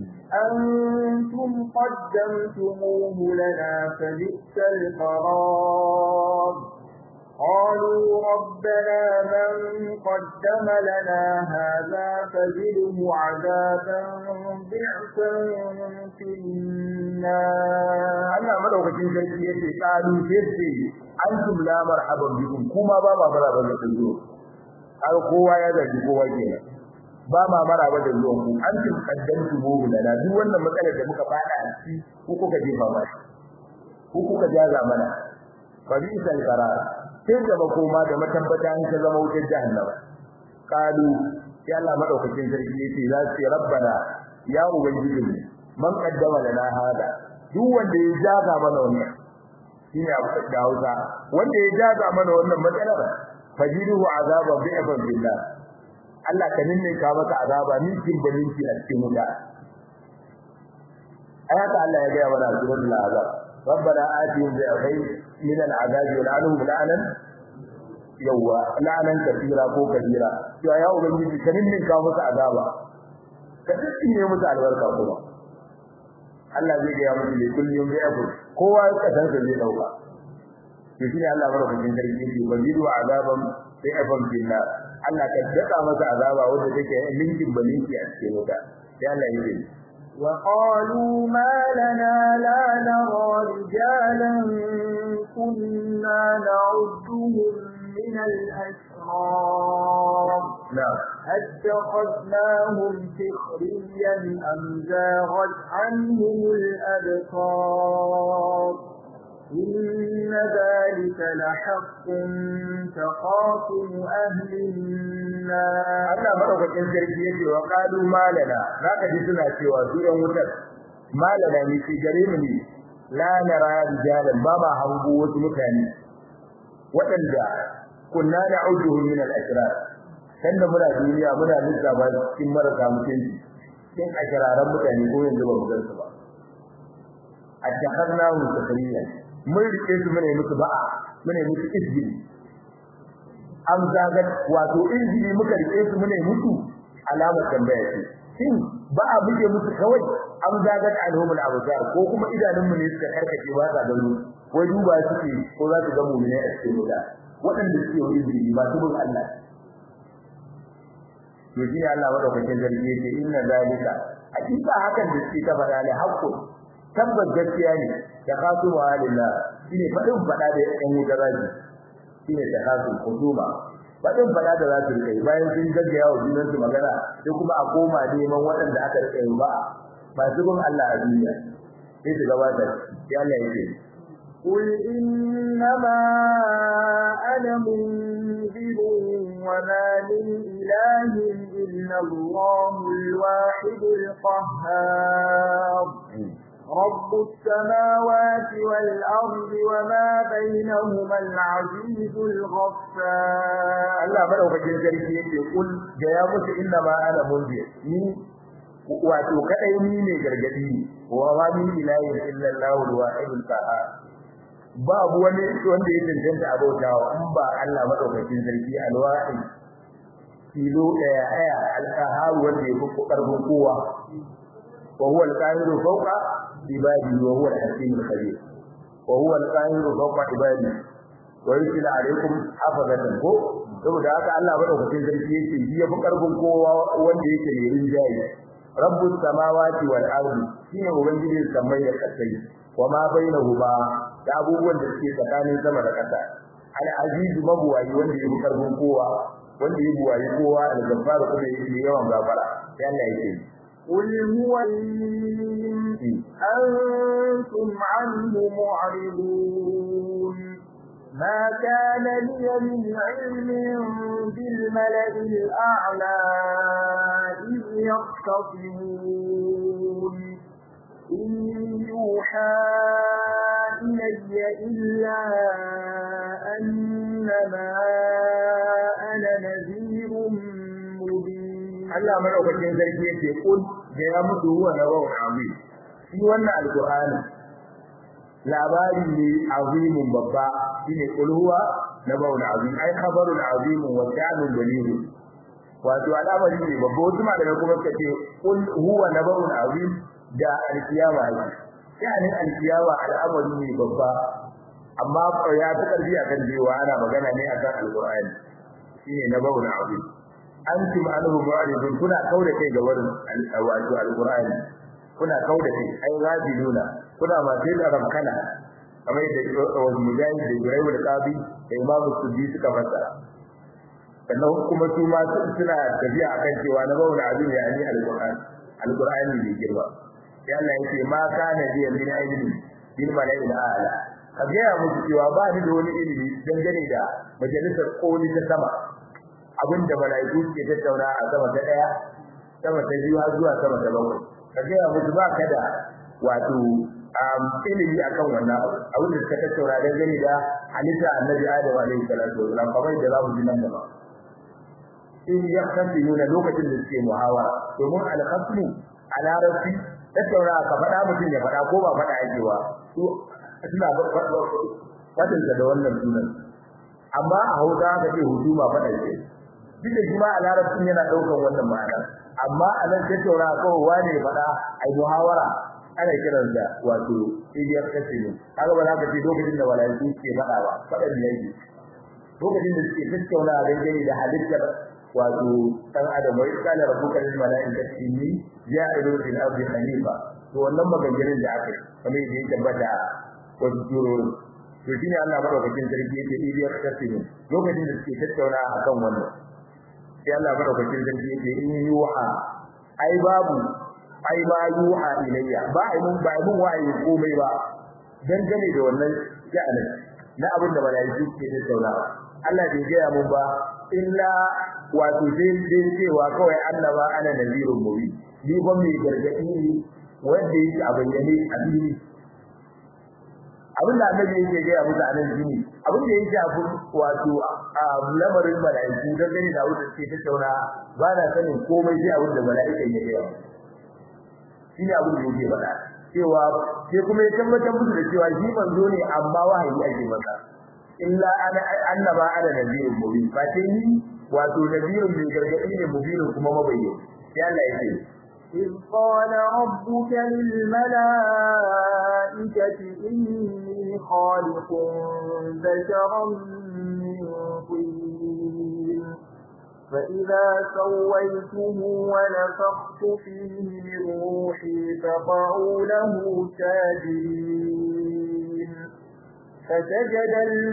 أنتم قدمتموه لنا فبئس القرار قالوا ربنا من قدم لنا هذا فزده عذابا ضعفا في النار Allah madaukakin sarki yace qalu sai antum la marhaban bikum kuma ba ma maraba da zuwa har kowa ya zaji kowa kenan ba ma maraba da zuwa ku antum qaddamtu mu lana duk wannan matsalar da muka fada a ciki ku kuka jefa ba ku kuka jaza mana fa bi sal qarar sai da makoma da matabbata an ta zama wutar jahannama qalu ya Allah madaukakin sarki yace za su rabbana ya ubangiji man qaddama lana hada duk wanda ya jaga mana wannan shine abu da Hausa wanda ya jaga mana wannan matsalar fajiruhu azaba bi'afan billah Allah ka ninne ka maka azaba ni kin balinki a cikin wuta ayata Allah ya ga mana suratul azab ربنا آتهم ضعفين من العذاب ولعنهم لعنا yawa la'anan kafira ko kabira to ya ubangiji ka ninne ka maka azaba ka tsine musu albarka kuma Allah zai ga musu ne kullum zai abu kowa ya san sa zai dauka to shine Allah madaukakin sarki yake wajidu azaban sai afan billah Allah ka daka masa azaba wanda take linkin balinki a cikin wuta sai Allah yake وقالوا ما لنا لا نرى رجالا كنا نعدهم من الأشرار نعم أتخذناهم سخريا أم زاغت عنهم الأبصار إن ذلك لحق تخاصم أهل النار Allah madaukakin sarki yake wa qalu malana zaka ji suna cewa su yan wutar malana ni fi gare mu ne la nara rijalan ba ma hango wasu mutane waɗanda kunna na'uduhum min al-ashrar sanda muna duniya muna lissafa cikin marasa mutunci cikin ashiraran mutane ko yanzu ba mu gan su ba attakhadnahu sakariya mun rike su mune musu ba'a mune musu izgili am zagat wato izgili muka rike su mune musu alamar tambaya ce shin ba'a muke musu kawai am zagat alhumul absar ko kuma idanun mu ne suka karkace ba sa gano wai duba suke ko za su ga mu'mini a cikin wuta waɗanda suke yi izgili ba su bin Allah to shi Allah madaukakin sarki yake inna zalika hakika hakan da suke ta fara ne hakkun tabbas gaskiya ne da kasu wa lillah shine fadin fada da yan wutarraji shine da kasu huduma fadin fada da zasu kai bayan sun gaggaya wa junan su magana sai kuma a koma neman waɗanda aka rike ba ba su bin Allah a duniya sai su gabata sai Allah yake قل إنما أنا منذر وما من إله إلا الله الواحد القهار رب السماوات والأرض وما بينهما العزيز الغفار Allah madaukakin sarki yake kul ga ya musu inna ma ana munzir ni wato kadai ni ne gargadi wa ma min ilahin illa Allahu al-wahidul qahhar babu wani wanda ya tantance abautawa in ba Allah madaukakin sarki al-wahid kilo daya aya al-qahhar wanda ya fi karfin kowa wa huwa al-qahiru fawqa ibadi wa huwa al-hakim al-khabir wa huwa al-qahiru fawqa ibadi wa yusila alaikum hafazatan ko saboda haka Allah madaukakin sarki yake shi ya fi karfin kowa wanda yake mai rinjaye rabbus samawati wal ardi shine ubangijin samai da kasai wa ma bainahuma da abubuwan da suke tsakanin sama da kasa al aziz mabuwayi wanda yake karfin kowa wanda yake buwayi kowa da gafara kuma yake yawan gafara sai Allah yake قل هو أنتم عنه معرضون ما كان لي من علم بالملئ الأعلى إذ يختصمون إن يوحى إلي إلا أنما أنا نذير مبين Allah madaukakin sarki yake kul da ya mutu huwa nawun azim shi wannan alqur'ani labari ne azimin babba shine kul huwa nawun azim ai khabarul azim wa sha'nul dalil wato al'amari ne babba wasu malamai kuma suka ce kul huwa nawun azim da alkiyama ne sha'anin alkiyama al'amari ne babba amma ya fi karfi akan cewa ana magana ne akan alqur'ani shine na bauna abu antum anhu mu'ridun kuna kauda kai ga wurin wato alqur'ani kuna kauda kai ai rabiluna kuna ma sai da rabkana kamar da wasu mujahid da Ibrahim da Qabi da Imam Suddi suka fassara sannan kuma su ma suna tafiya akan cewa na bauna abu ne ani alqur'ani alqur'ani ne girma sai Allah ya ce ma kana bi min ilmi bil mala'il a'la ka gaya musu cewa ba ni da wani ilimi dangane da majalisar koli ta sama abinda mala'iku ke tattauna a sama ta daya sama ta biyu har zuwa sama ta bakwai ka gaya musu ba ka da wato ilimi akan wannan abu abin da suka tattauna dangane da halitta annabi adam alaihi salatu wasalam kamar da za mu ji nan gaba in ya kafi nuna lokacin da suke muhawara domin alkhasmu a larabci tattauna ka faɗa mutum ya faɗa ko ba faɗa ake ba su suna faɗinsa da wannan sunan amma a hausa aka ce hujuma faɗa ce duk da kuma a larabcin yana ɗaukar wannan ma'ana amma a nan tattauna kawai wane ya faɗa a yi muhawara ana kiran da wato iliyar kasimu kaga ba za ka ce lokacin da walaiku ke faɗa ba faɗan ne yake lokacin da suke tattauna a dangane da halittar wato dan adam wai kana rabbuka lil malaikati inni ja'ilu fil ardi khalifa to wannan maganganun da aka yi kamar yadda ya tabbata wasu turori to shine Allah madaukakin sarki yake iliyar kasimu lokacin da suke tattauna akan wannan sai Allah madaukakin sarki yake in yuha ai babu ai ba yuha ilayya ba ai mun ba mun waye komai ba dangane da wannan sha'anin na abin da malaiku ke tattaunawa Allah bai gaya mun ba illa wato dai dai cewa kawai annaba ana nazirun mubin ni ba mai gargadi ne wanda yake a bayyane a fili abin da annabi yake gaya musu a nan shine abin da yake abu wato a lamarin malaiku dangane da wanda ke tattauna ba na sanin komai sai abin da malaika ya gaya shine abin da yake faɗa cewa sai kuma ya tabbatar musu da cewa shi manzo ne amma wahayi ake masa illa ana annaba ana nabiyun mubin fa sai ni wato nabiyun mai gargadi ne mubin kuma mabayyin sai Allah yake إذ قال ربك للملائكة إني خالق بشرا من طين فإذا سويته ونفخت فيه من روحي فقعوا له ساجدين فسجد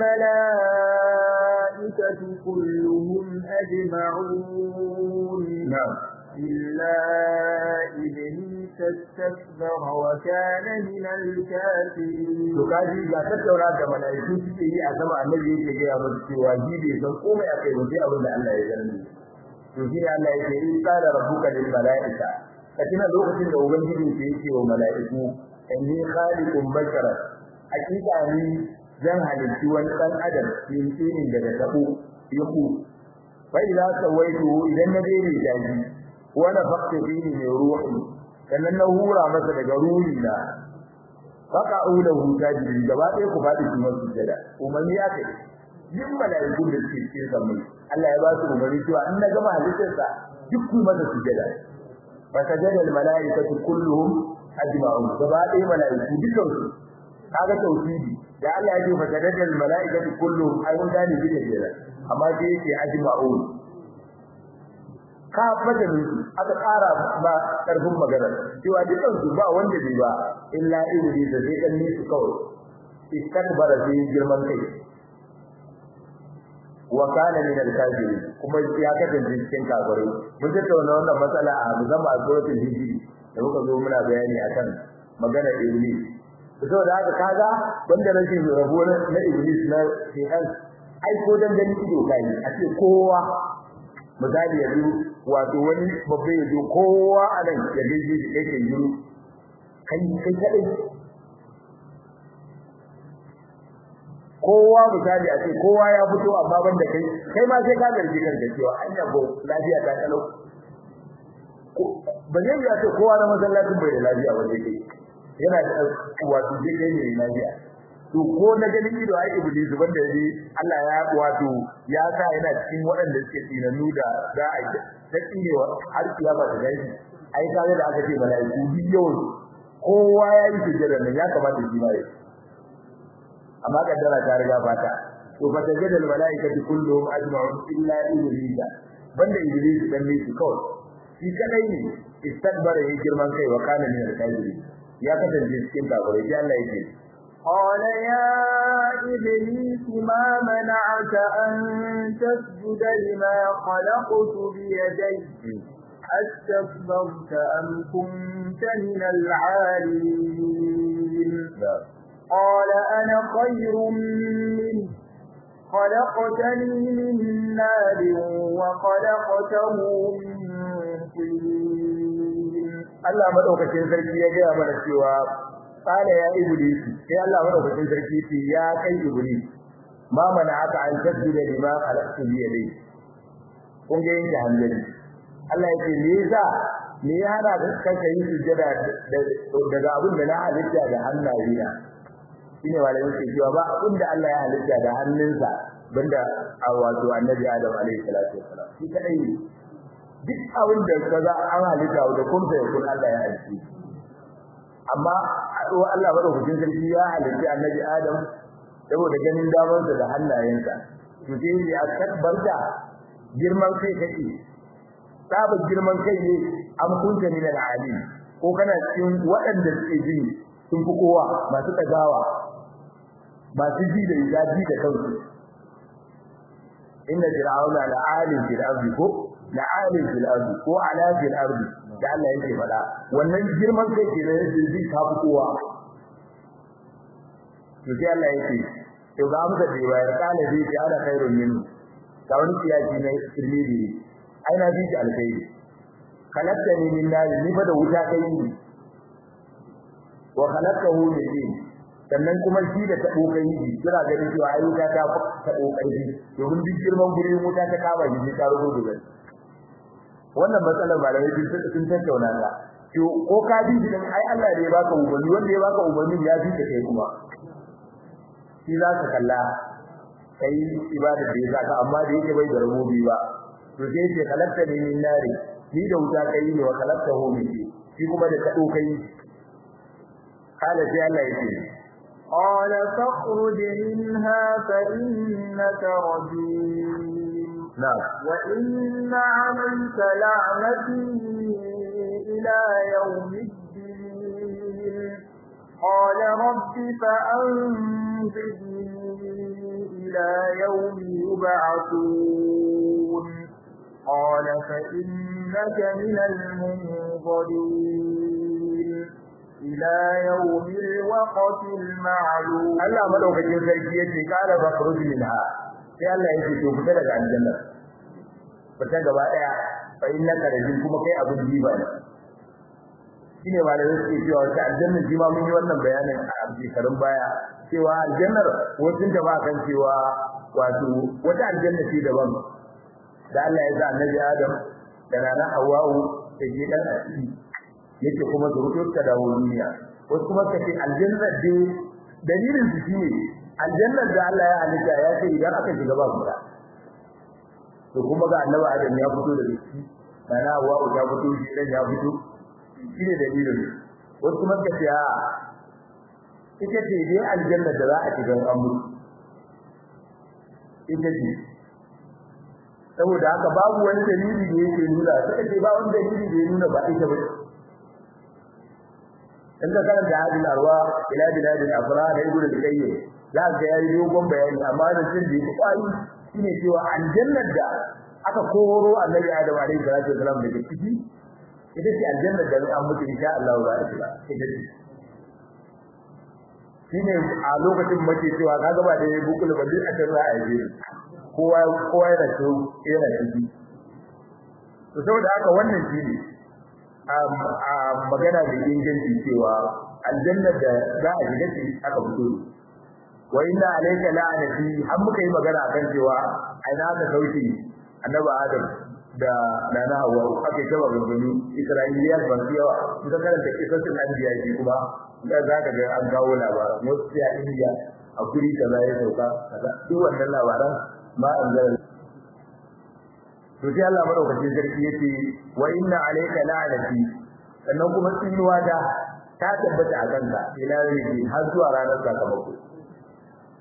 الملائكة كلهم أجمعون نعم إلا إبليس استكبر وكان من الكافرين to kaji ga tattauna da malaiku suke yi a sama annabi yake ga ya musu cewa shi bai san komai akai ba sai abin da Allah ya gani to shi ne Allah yake in qala rabbuka lil malaika katina lokacin da ubangiji ke yake wa malaiku inni khaliqun bashara hakika ni zan halitti wani dan adam yin tsinin daga tabo yaku fa idza sawaitu idan na dai da shi wa nafaqtu fihi min ruhi sannan na hura masa daga ruhi na faka ulahu tajiri gaba ɗaya ku faɗi su masu jada umarni ya kai yin malaiku da suke cikin sammai Allah ya ba su umarni cewa in na gama halittarsa duk ku masa sujada fa sajada al malaikatu kulluhum ajma'un gaba ɗaya malaiku dukan su kaga tauhidi da Allah ya ce fa sajada al malaikatu kulluhum ai mun gane bi da jira amma sai yake ajma'un ka madalin aka ƙara ba ƙarfin magana cewa dukan su ba wanda bai ba illa iblis da zai kanne su kawai istakbara fi girman kai wa kana min al-kafirin kuma ya kasance cikin kafirai mun tattauna wannan matsala a musamman a suratul hijri da muka zo muna bayani akan magana iblis saboda haka kaga banda rashin rabo na iblis na shaytan ai ko dan gani ido kai a ce kowa misali yanzu wato wani babba ya zo kowa a nan ya gaishe shi kai ke yi kai kai kadai kowa misali a ce kowa ya fito amma ban da kai kai ma sai ka garji kanka cewa anya ko lafiya ta kalau ba zai ya ce kowa na masallacin bai da lafiya ba sai kai yana da wato zai kai ne lafiya to ko na ganin ido ai iblis banda yaji Allah ya wato ya sa yana cikin waɗanda suke tsinanu da za a yi ta tsinewa har kiyama ta gaishi ai kage da aka ce malaiku bi yawan kowa ya yi sujjada nan ya kamata shi ma ya amma kaddara ta riga fata to fa tajadal malaikatu kulluhum ajma'un illa iblis banda iblis dan ne shi kawai shi kadai ne istakbara ya girman kai wa kana min al-kafiri ya kasance cikin kafirai sai Allah yake قال يا إبليس ما منعك أن تسجد لما خلقت بيدي أستكبرت أم كنت من العالين قال أنا خير منه خلقتني من نار وخلقته من طين Allah madaukakin sarki ya gaya mana cewa qala ya iblis sai Allah madaukakin sarki ce ya kai iblis ma mana aka an tasjuda lima khalaqtu bi yadi kun ga yin hanzari Allah ya ce me yasa me ya hana ka kanka yin sujada daga abin da na halitta da hannaye na shine malamin ke cewa ba abin da Allah ya halitta da hannunsa banda a wato annabi Adam alaihi salatu wassalam shi kadai ne duk abin da kaza an halitta da kun sai kun Allah ya halitta amma Allah madaukakin sarki ya halitta annabi Adam saboda ganin damarsa da hannayensa to sai ya takbarta girman kai kake sabon girman kai ne an kunta min al-alim ko kana cikin waɗanda suke ji sun fi kowa masu tagawa masu ji da yaji da kansu inna fir'auna la'alim fil ardi ko la'alim fil ardi ko ala fil ardi da Allah yake faɗa wannan girman kai ke da zai ka fi kowa to sai Allah yake to ga amsa da bayar kana zai ji ana khairun minhu ga wani kiyaki na tirmidhi ai na ji alkhairi khalaqtani min nar ni fa da wuta kai ni wa khalaqtahu min tin sannan kuma shi da tabo kai ni kira ganin cewa ai wuta ta tabo kai ni domin duk girman gurin wuta ta kama ni ta rubu da wannan matsalar malamai sun sun tattauna ta to ko ka bi din ai Allah ne ya baka umarni wanda ya baka umarni ya bi ka kai kuma shi za ka kalla kai ibada da ya saka amma da yake bai da rububi ba to sai ce kalatta ne min nari ni da wuta kai ne wa kalatta hu min shi kuma da kado kai kala sai Allah yake قال فاخرج منها فإنك رجيم نعم وإن عليك لعنتي إلى يوم الدين قال رب فأنظرني إلى يوم يبعثون قال فإنك من المنظرين إلى يوم الوقت المعلوم Allah madaukakin sarki yace kala fakhruj minha sai Allah yake to fita daga aljanna fita gaba daya fa innaka rajin kuma kai abun jiba ne shine malamai suke cewa wata aljanna ji ma mun yi wannan bayanin a shekarun baya cewa aljannar wasu da ba kan cewa wato wata aljanna ce daban da Allah ya sa annabi Adam da rana Hawwa'u da je dan asiri yake kuma zuriyarta da duniya wasu kuma kace aljanna dai dalilin su shine aljannar da Allah ya halitta ya ce idan aka shiga ba fita to kuma ga annabi Adam ya fito da shi rana Hawwa'u ta fito shi dan ya fito shine dalilin wasu kuma kace a ita ce dai aljanna da za a shiga an mutu ita ce saboda haka babu wani dalili da yake nuna sai ce ba wani dalili da ya nuna ba ita ba in ka karanta hadin arwa ila biladil afra da ibnu al-qayyim za ka ga yayi dogon bayani amma da cin da yake kwai shine cewa aljannar da aka koro annabi adam alaihi salatu wasalam daga ciki ita ce aljannar da an mutu insha Allah ba ita ita ce shine a lokacin mace cewa kaga ba da bukul ba duk a can za a yi kowa kowa yana so yana ciki to saboda haka wannan shine a magana da inganci cewa aljanna da za a shiga ci aka fito wa inna alayka la'anati har muka yi magana akan cewa aina ka sauki annabi adam da nana hawa ake cewa gangani isra'iliya ban yawa idan karanta kisasin anbiya shi kuma da za ka ga an kawo labaran wasu ya indiya a guri kaza ya sauka kaza duk wannan labaran ma an zara to sai Allah madaukakin sarki yace wa inna alayka la'anati sannan kuma tsinuwa da ta tabbata a kanka ila yau har zuwa ranar sakamako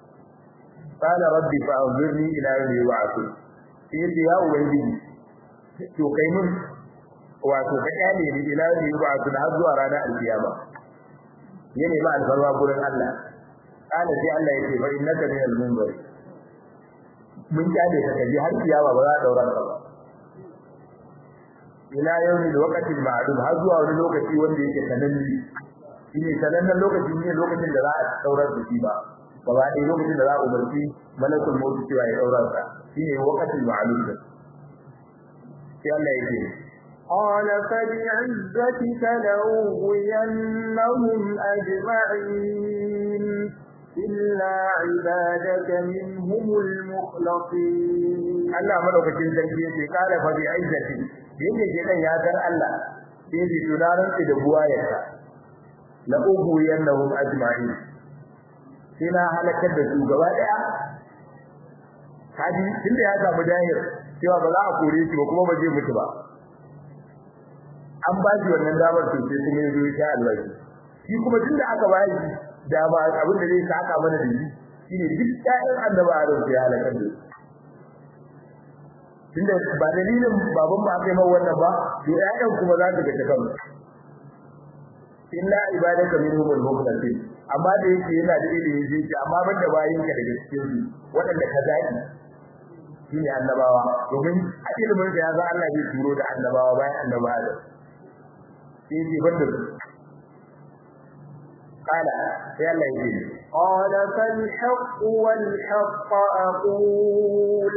qala rabbi fa'anzirni ila yawmi yub'athun sai yace ya ubangiji to kai mun wato ka kyale ni ila yawmi yub'athun har zuwa ranar alkiyama yene ba alfarma gurin Allah qala sai Allah yace fa innaka minal munzir mun kyale ka kaji har kiyama ba za a daura ka ba ila yawmi alwaqti ma'lum har zuwa wani lokaci wanda yake sananne shine sanannen lokaci ne lokacin da za a daurar da shi ba gaba ɗaya lokacin da za a umarci malakul maut cewa ya daura sa shine waqti ma'lum sai Allah yake قال فبعزتك لأغوينهم أجمعين إلا عبادك منهم المخلصين Allah madaukakin sarki yake kala fa bi izzati yake ke dan ya san Allah sai bi tunaran da buwayarsa la ubu yanahum ajma'in sai na halakar da su gaba daya kaji tunda ya samu dahir cewa ba za a kore shi ba kuma ba zai mutu ba an ba shi wannan damar to sai kuma yazo ya alwaji shi kuma tunda aka ba shi dama abin da zai saka mana da shi shine duk ƴaƴan annabi Adam sai halakar da su tunda ba dalilin baban ba kai mai wannan ba to ƴaƴan kuma za su ga takan illa ibadaka minhum al-mukhlasin amma da yake yana da ilimi zai ce amma ban da bayin ka daga cikin su waɗanda ka zaki shine annabawa domin a ilimin da ya za Allah zai turo da annabawa bayan annabawa da sai ce ban da su قال يا الله يجيب قال فالحق والحق أقول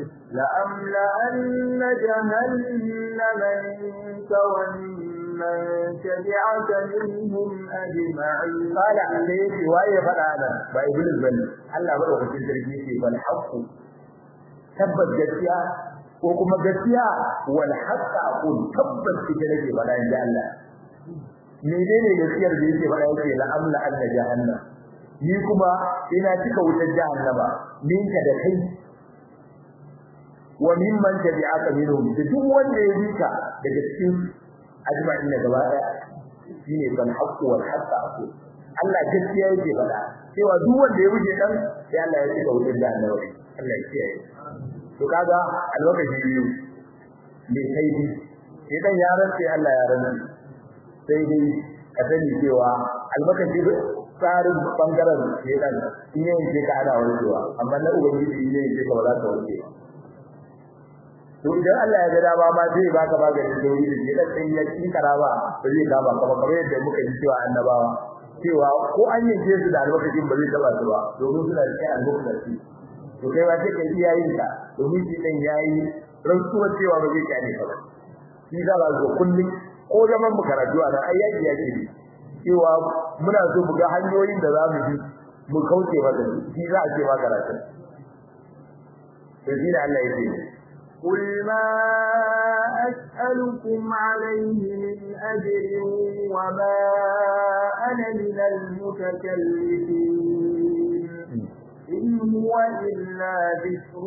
لأملأن جهنم منك وممن تبعك منهم أجمعين قال عليه وايه فدانا با ابن بني الله bada hukuncin sarki ce bal haqqu tabbas gaskiya ko kuma gaskiya wal haqq aqul tabbas ita nake bada inda Allah menene gaskiyar da yake faɗa yake la amla anna jahannam ni kuma ina cika wutar jahannama ninka da kai wa mimman tabi'aka minhum da duk wanda ya bika daga cikin ajma'in da gaba daya shine bal haqqu wal haqq aqu Allah gaskiya yake faɗa cewa duk wanda ya wuce dan sai Allah ya cika wutar jahannama Allah ya kiyaye to kaga alwakashi biyu me kai bi idan yaran sai Allah ya rantsa sai dai ka sani cewa almakashi tsarin bangaren ne dan in yayin ce ka ana warkewa amma na ubangiji in yayin ce ka ba za ka warke to idan Allah ya ga dama ma zai baka maganin dauri da ke dan sai ya ci karaba ba zai kama kama kamar yadda muka ji cewa annabawa cewa ko an yanke su da almakashin ba zai taba su ba domin suna da kai almakashi to kai ba sai kai iyayen ka domin shi dan yayi rantsuwa cewa ba zai kyale ka ba shi za ba kullum ko zaman mu karatu a nan ayyaki yake ne cewa muna so mu ga hanyoyin da za mu bi mu kauce masa shi za a ce ma karatu to shi da Allah yake قل ما أسألكم عليه من أجر وما أنا من المتكلفين إن هو إلا ذكر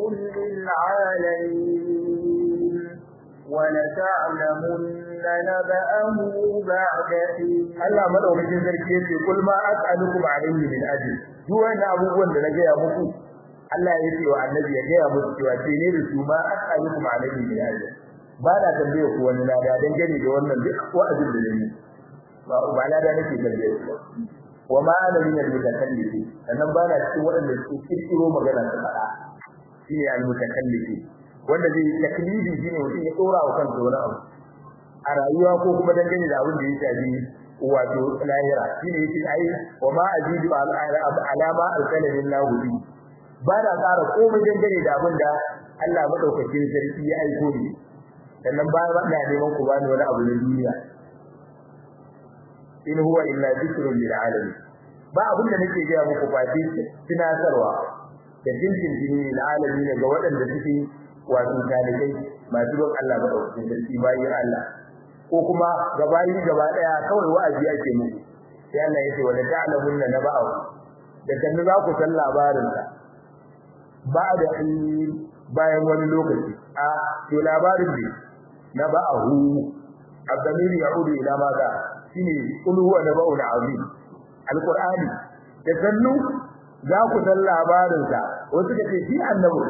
للعالمين ولتعلمن نبأه بعد حين Allah madaukakin sarki yace kul ma as'alukum alayhi min ajr duk wannan abubuwan da na gaya muku Allah ya ce wa annabi ya gaya muku cewa ce ne da su ma as'alukum alayhi min ajr ba da tambaye ku wani lada dan gane da wannan duk wa'azin da nayi ba ba lada nake tambaye ku wa ma ana min al-mutakallifi sannan ba na cikin waɗanda suke kirkiro magana ta fada shine al-mutakallifi wanda zai taklifi shine mutum ya dora wa kansa wani abu a rayuwa ko kuma dangane da abin da ya shafi wato lahira shine yake ai wa ma azidu alama alkalamin lahu ba da tsara komai dangane da abin da Allah madaukakin sarki ya aiko ni sannan ba na neman ku bani wani abu na duniya in huwa illa dhikrun lil alamin ba abin da nake ga muku fati tunatarwa da jinjin jini lil alamin ga waɗanda suke wato talibai masu bin Allah madaukakin sarki bayin Allah ko kuma gabayi gaba daya kawai wa'azi ake muku sai Allah yace wala ta'lamunna naba'u da kan za ku san labarin sa ba da bayan wani lokaci a to labarin ne naba'u abdamiri ya'udu ila maza shine kul huwa naba'un azim alqur'ani da sannu za ku san labarin sa wasu da ce shi annabi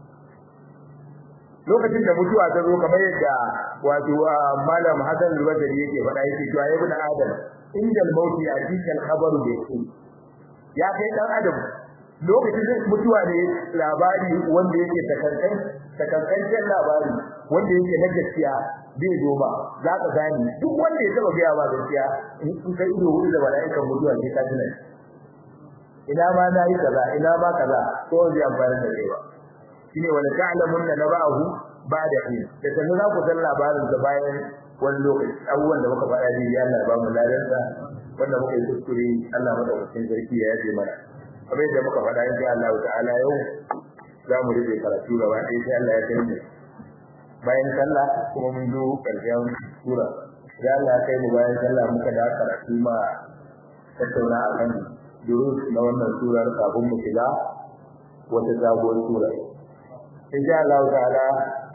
lokacin da mutuwa ta zo kamar yadda wato malam Hassan al-Basri yake faɗa yake cewa ya ibn Adam indal mauti atika al-khabaru bi ya kai dan adam lokacin da mutuwa ne labari wanda yake takankan takankan labari wanda yake na gaskiya zai zo ba za ka gani duk wanda ya taba gaya ba gaskiya in kai ido hudu da mala'ikan mutuwa sai ka tuna ina ma na yi kaza ina ma kaza ko zai amfani da kai ba shine wala ta'lamunna naba'ahu ba'da hin da sanin za ku san labarin da bayan wani lokaci abubuwan da muka faɗa ne ya Allah ba mu ladarsa wanda muka yi kuskure Allah madaukakin sarki ya yaje mana kamar yadda muka faɗa insha Allah ta'ala yau za mu rufe karatu gaba ɗaya sai Allah ya kai mu bayan sallah kuma mun zo ƙarshen sura ya Allah ya kai mu bayan sallah muka da karatu ma tattauna akan durus na wannan surar kafin mu shiga wata sabuwar sura insha Allah ta'ala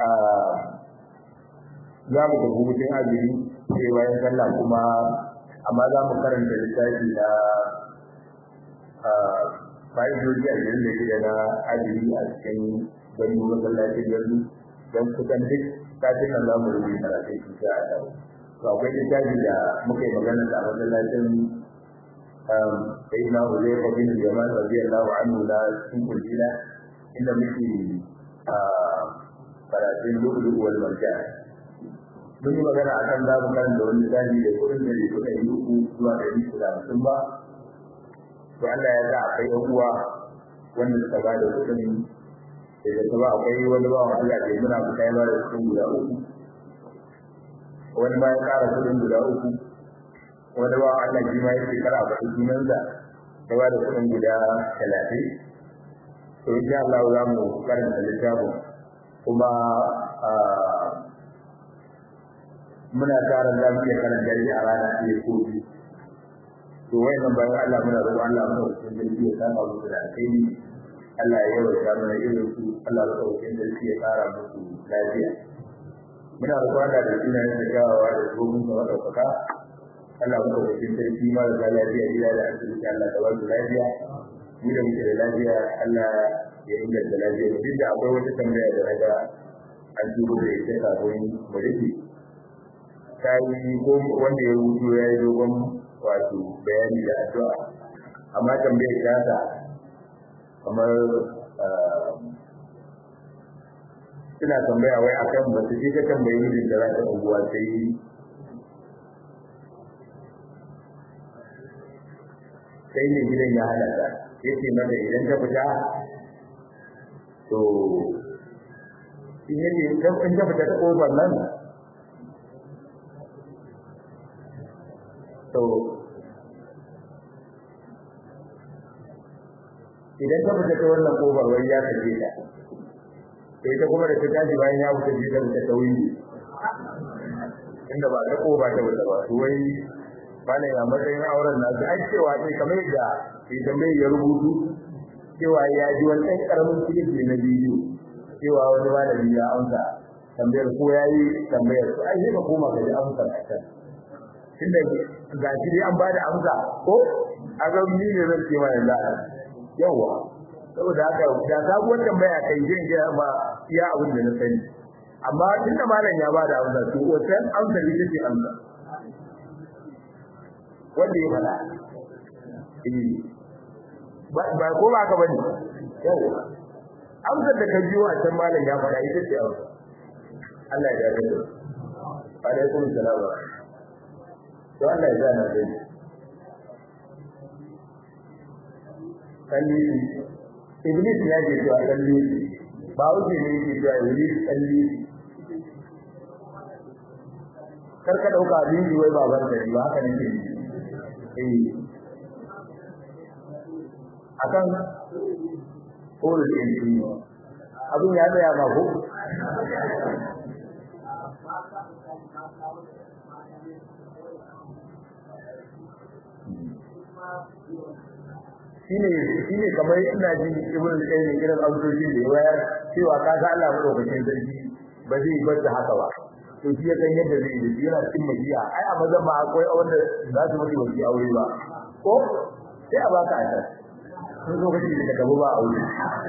za mu tafi hutun azumi sai bayan sallah kuma amma za mu karanta littafi na fa'idoji a jirin da shida na azumi a cikin gani masallacin yanzu don kusan duk kafin nan za mu rubuta karatun shi ta a to akwai littafi da muka yi magana da masallacin sai na hulai kwabin jaman radiyallahu anhu na cikin kulina inda muke karatun lu'ulu wal marjan mun yi magana akan za mu karanta wani zafi da kuɗin da bai kuɗa yi uku zuwa ɗari uku da hamsin ba to Allah ya sa akwai ɗan uwa wanda suka ba da kuɗin da da kuma akwai wani ba wa Allah da muna fita ya ba da kuɗin guda uku wani ma ya ƙara kuɗin guda uku wani ba Allah shi ma ya shekara a faɗi sunansa ya ba da kuɗin guda talatin to insha Allah za mu karanta littafin kuma muna tsarin za mu iya karanta shi a rana ɗaya ko biyu to wayannan bayan Allah muna roƙon Allah muna roƙon sarki ya saka musu da alheri Allah ya yawaita mana irin su Allah ya roƙon sarki ya ƙara musu lafiya muna roƙon Allah da sunan da gawawa da domin sa madaukaka Allah muna roƙon sarki ma da lafiya gida da asibiti Allah ta wasu lafiya mu da muke da lafiya Allah ya inganta lafiya mu duk da akwai wata tambaya da naga an turo da ita kafin mu rufe ta yi ko wanda ya rubuto ya yi dogon wato bayani da addu'a amma tambayar ta ta kamar ina tambaya wai akan ba su ka tambayi mijin da za ta unguwa sai sai ne gidan ya hana ta yace mata idan ta fita to in yace in ta fita ta kofar nan to idan ta fita ta wannan kofar wai ya kaje ta sai ta kuma da ta tashi bayan ya fita ji ta fita ta wuri inda ba ta kofa ta fita ba to wai bana ya matsayin auren nasu ai cewa sai kamar yadda idan mai ya rubutu cewa ya ji wani ɗan ƙaramin kilif ne na bidiyo cewa wani malami ya amsa tambayar ko ya yi tambayar ko ai sai ka koma ka ji amsar a can tunda ga shi dai an bada amsa ko a ga ni ne zan ce mai da yawa saboda haka da sabuwar tambaya kai zan ga ma iya abin da na sani amma tunda malam ya bada amsa to wannan amsa ita ce amsa wanda ya fada eh ba ba ko ba ka bane yawa amsar da ka biyo a can malam ya fada ita ce amsa Allah ya yarda alaikum salam to Allah ya zana da ni kalli iblis ya ce to kalli ba wuce ne yake to iblis kalli kar ka dauka abin wai baban da ba haka ne eh akan ƙorin ɗin abin ya tsaya ma ko shine shine kamar ina ji ibn al-qayyim irin abubuwan da ya wayar cewa ka ga Allah madaukakin sarki ba zai bar da haka ba to shi ya san yadda zai yi yana cikin majiya ai a mazan ma akwai wanda za su mutu wani aure ba ko sai a baka a can sun zo kace da gaba ba aure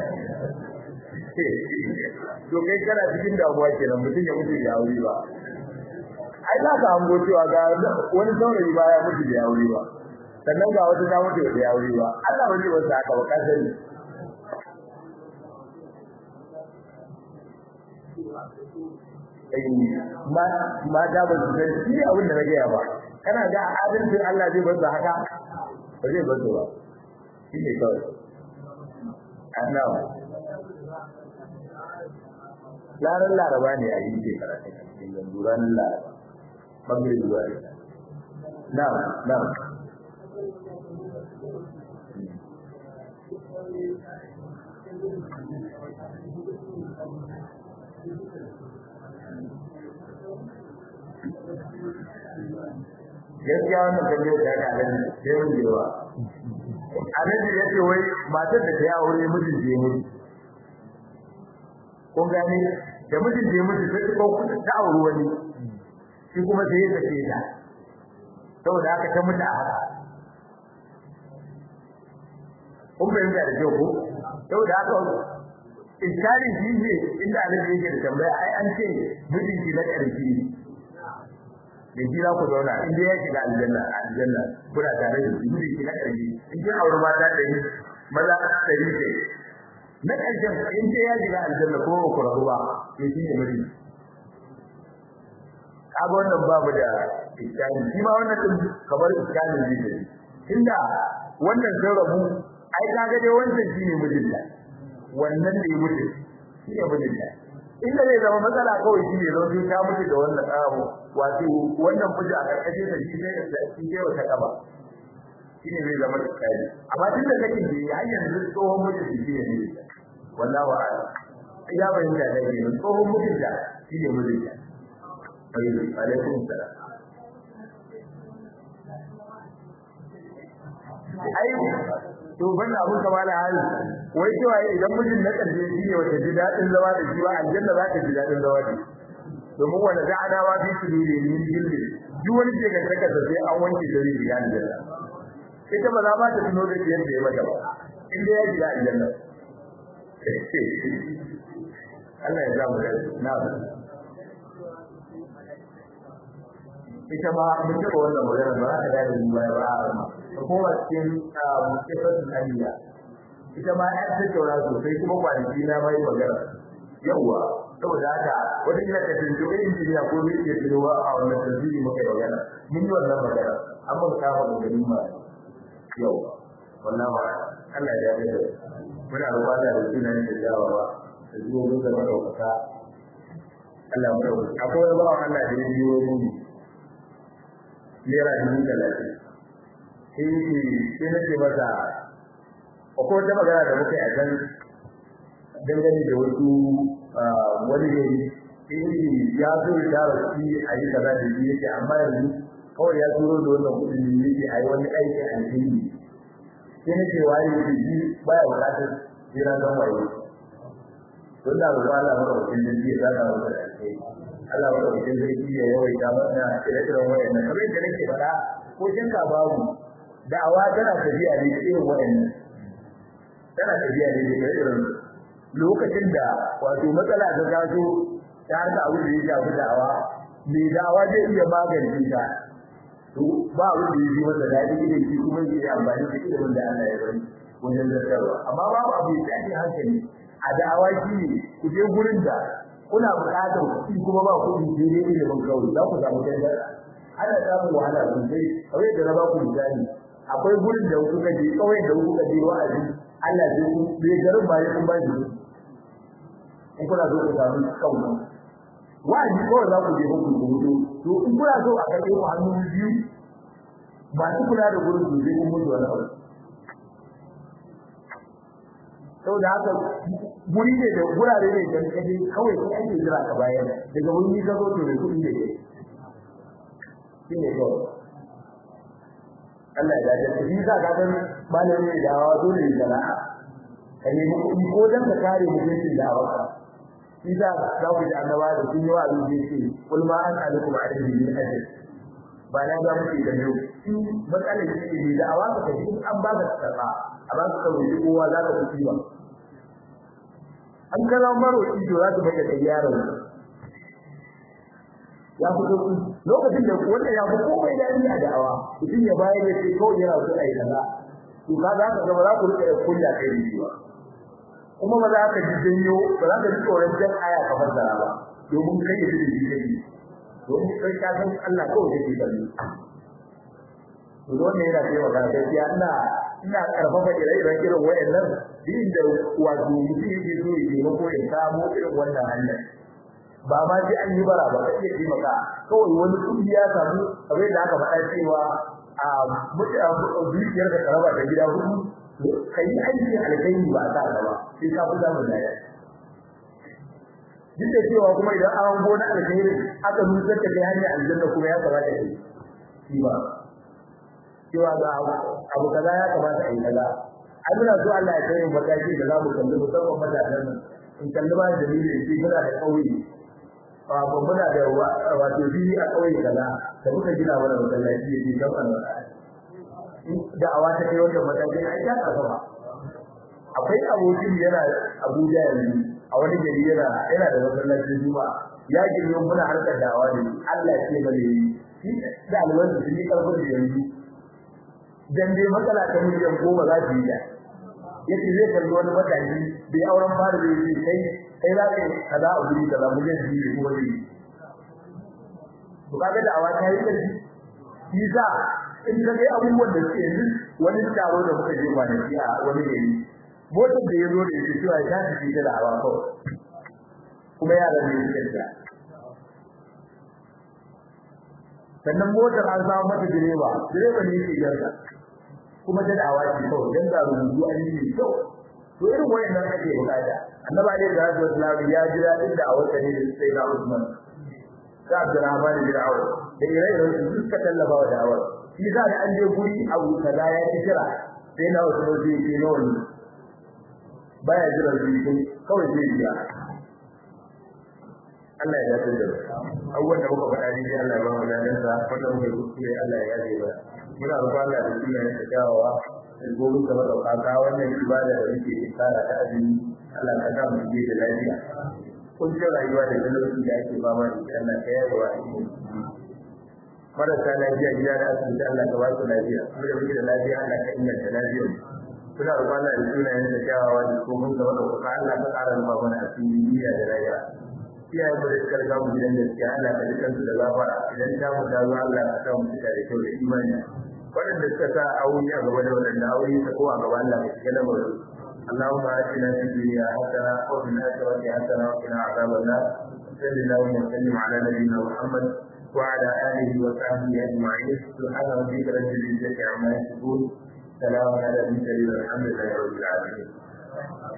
to kai kana cikin damuwa kenan mutum ya mutu ya aure ba ai za ka hango cewa ga wani saurayi ba ya mutu da aure ba sannan ga wata ta mutu da aure ba Allah ba zai wasa haka ba ka sani ma ma da ba su san shi abin da na gaya ba kana ga adalcin Allah zai bar haka ba zai bar ba shi ne kawai annawa laran laraba ne a yi shekara ta cikin yanzu ranar laraba bangare zuwa na na gaskiya wannan tambayar da aka alaji sai mun jewa alaji ya ce wai matar da ta yi aure mijin je mutu kun gane da mijin je mutu sai ta kawo ta aure wani shi kuma sai ya sake ta saboda haka ta mutu a haka kun fahimta da kyau ko saboda haka iskalin shi ne inda alaji yake da tambaya ai an ce mijinki na ƙarfi da shi za ku zauna in dai ya shiga aljanna aljanna kuna tare da shi ne ki na ƙarfi in kin aure mata da ni maza ɗari ce na ƙarshen in dai ya shiga aljanna ko ku rabu ba to shi ne miji kaga wannan babu da iskani shi ma wannan din kamar iskani ne ne tunda wannan sun rabu ai kaga dai wancan shine mijinta wannan ne mutum shi ne mijinta inda zai zama matsala kawai shi ne zo ta mutu da wannan abu wato wannan fuji a karkashin da shi ne shi ne wata kaba shi ne zai zama kai amma tun da kake ji har yanzu tsohon mutum shi ne ne wallahi wa ya bayyana da ke tsohon mutum da shi ne mutum da alaikum salam ai to banda abun kamala hali wai cewa idan mijin na karshe shi ne wata ji dadin zama da shi ba aljanna za ta ji dadin zama da shi domin wanda za a dawa fi su ne min jilli duk wani ke kan saka sai an wanke da ri ga aljanna ita ba za ma ta tuno da yadda ya mata ba in dai ya ji aljanna Allah ya zamu da na ita ma mun taɓa wannan magana ba za ta gane ni baya ba a rama ta koma cikin mutafasin aniya ita ma ya tattauna sosai kuma kwanaki na mai magana yawwa saboda haka wata kila ka tuntu irin injiniya ko zai iya tunowa a wannan tasiri muka magana mun yi wannan magana an mun kama da ganin ma yawwa wannan ma Allah ya yarda muna roƙa da sunan da jawawa da zuwa da madaukaka Allah mu dauka akwai wani bawan Allah da ya biyo mu naira dubu talatin sai sai na ce masa akwai wata magana da muka yi a can dangane da wasu wani gari sai ya zo ya tara shi a yi kaza da shi yake amma yanzu kawai ya turo da wannan kuɗin ne yake a yi wani aiki a alheri sai na ce waye yake shi baya buƙatar jira don waye don da ruwa Allah maka wakil da shi ya zaka masa da alheri Allah maka wakil da shi ya yawaita mana ire-iren wayannan kamar yadda nake faɗa ko shinka babu da'awa tana tafiya ne irin wayannan tana tafiya ne da irin lokacin da wato matsala ta taso ta harka abu da ya shafi da'awa mai da'awa zai iya magance ta to ba abu da ya ji masa daɗi idan shi kuma zai yi amfani da ilimin da Allah ya bari wajen zartarwa amma babu abu ya tashi hankali a da'awa shi ne ku je gurin da kuna buƙatar kuɗi kuma ba kuɗi sai dai ilimin kawai za ku samu canjar ana samun wahala sosai kawai da na ba ku misali akwai gurin da kuka je kawai da kuka je wa'azi Allah zai ku bai garin ba ya kun ba shi in kuna so ku samu kauna wa'azi kawai za ku je ku ku mutu to in kuna so a kai ku hannu biyu ba su kula da gurin su sai kun mutu wani abu saboda haka guri ne da gurare ne da kaje kawai sai ake jira ka bayan daga wani ka zo to da kuɗi ne shine kawai Allah ya dace shi za ka ga malami da hawa dole ne sana'a kai ne ko dan ka kare mutuncin da hawa shi za za ku ji annaba da sun yi wa abin da yake kul ma an alikum alaihi min ajr ba na ga muke da yau in matsalar shi ne da awa ka ji an ba ka karba a ba ka kawai kowa za ka fi ba an kana maro ido za ka baka da yaron ya fito lokacin da wanda ya fi komai da ni a da'awa mutum ya bayar da sai kawai yana so a yi kaza to ka za ka ga ba za ku rika kunya kai da shi ba kuma ba za ka ji janyo ba za ka ji tsoron jan aya ka fassara ba domin kai da shi kai domin kai ka san Allah kawai yake kallo to wannan yana cewa ga gaskiya ina ina karfafa ire-iren irin wayannan din da wato mutum yake so ya yi ko ya samu irin wannan hanyar ba ma sai an yi bara ba sai ya maka kawai wani kudi ya samu abin da aka faɗa cewa a dukiyar da karaba da gida hudu kai aiki alkhairi ba ta ba sai ka fi zamu da duk da cewa kuma idan an gona alkhairi aka nusar da kai hanyar aljanna kuma ya kamata ka yi shi ba cewa ga abu kaza ya kamata a yi kaza an muna so Allah ya kai mataki da za mu kalli musamman matasan nan in kalli ba dalilin shi muna da kauye ba muna da wato fili a kauye kaza da muka gina mana masallaci ya ce kan da awa ta kai wannan matakin ai ta kafa ba akwai abokin yana Abuja yanzu a wani gari yana yana da masallacin Juma'a ya girme muna harkar dawa ne Allah ya ce bane shi da alwani sun yi karfin da yanzu dan dai matsala ta miliyan goma za su yi da yace zai kalli wani matashi bai auren fara da yake kai kai za ka kaza a guri kaza miliyan biyu ko wani to kaga da awa ta yi da shi sa in ka ga abubuwan da suke yanzu wani taro da muka je kwanaki a wani gari motar da ya zo da yake cewa ta tafi da awa kawai kuma yaran ne suke da sannan motar an samu mata direba direba ne yake yarda kuma ta dawa ce kawai dan ga rubutu an yi kyau to irin wayannan ake bukata annabi alaihi salatu wasallam ya jira inda a wata ne da sai na Usman ka Abdurrahman bin Auf da ire-iren su suka tallafa wa da'awar shi za da an je guri abu kaza ya ci kira sai na Usman zai ce nawa ne baya jira su kawai zai biya Allah ya dace da abubuwan da muka faɗa ne Allah ya ba mu ladan sa wanda muka kuskure Allah ya yaje ba muna roƙon Allah da sunan sa kyawawa da gobe da madauka wannan ibada da muke tsara ta azumi Allah ka ga mu da lafiya kun ce rayuwa da talauci da ake fama da ita Allah ka yaye wa marasa lafiya gida da asibiti Allah ka ba su lafiya mu da muke da lafiya Allah ka inganta lafiyar suna roƙon Allah da sunan sa kyawawa da gobe da madauka Allah ka ƙara mu mana asiri duniya da rayuwa iyayen mu da suka riga mu gidan gaskiya Allah ka dukan su da gafara idan ta mu dawo Allah ka sa mu cika da kyau da imani waɗanda suka sa aure a gaba da waɗanda aure ta ko a gaba Allah ka shiga lamarin اللهم آتنا في الدنيا حسنة وفي الآخرة حسنة وقنا عذاب النار صلى الله وسلم على نبينا محمد وعلى آله وصحبه أجمعين سبحان ربك رب العزة عما يصفون سلام على المرسلين والحمد لله رب العالمين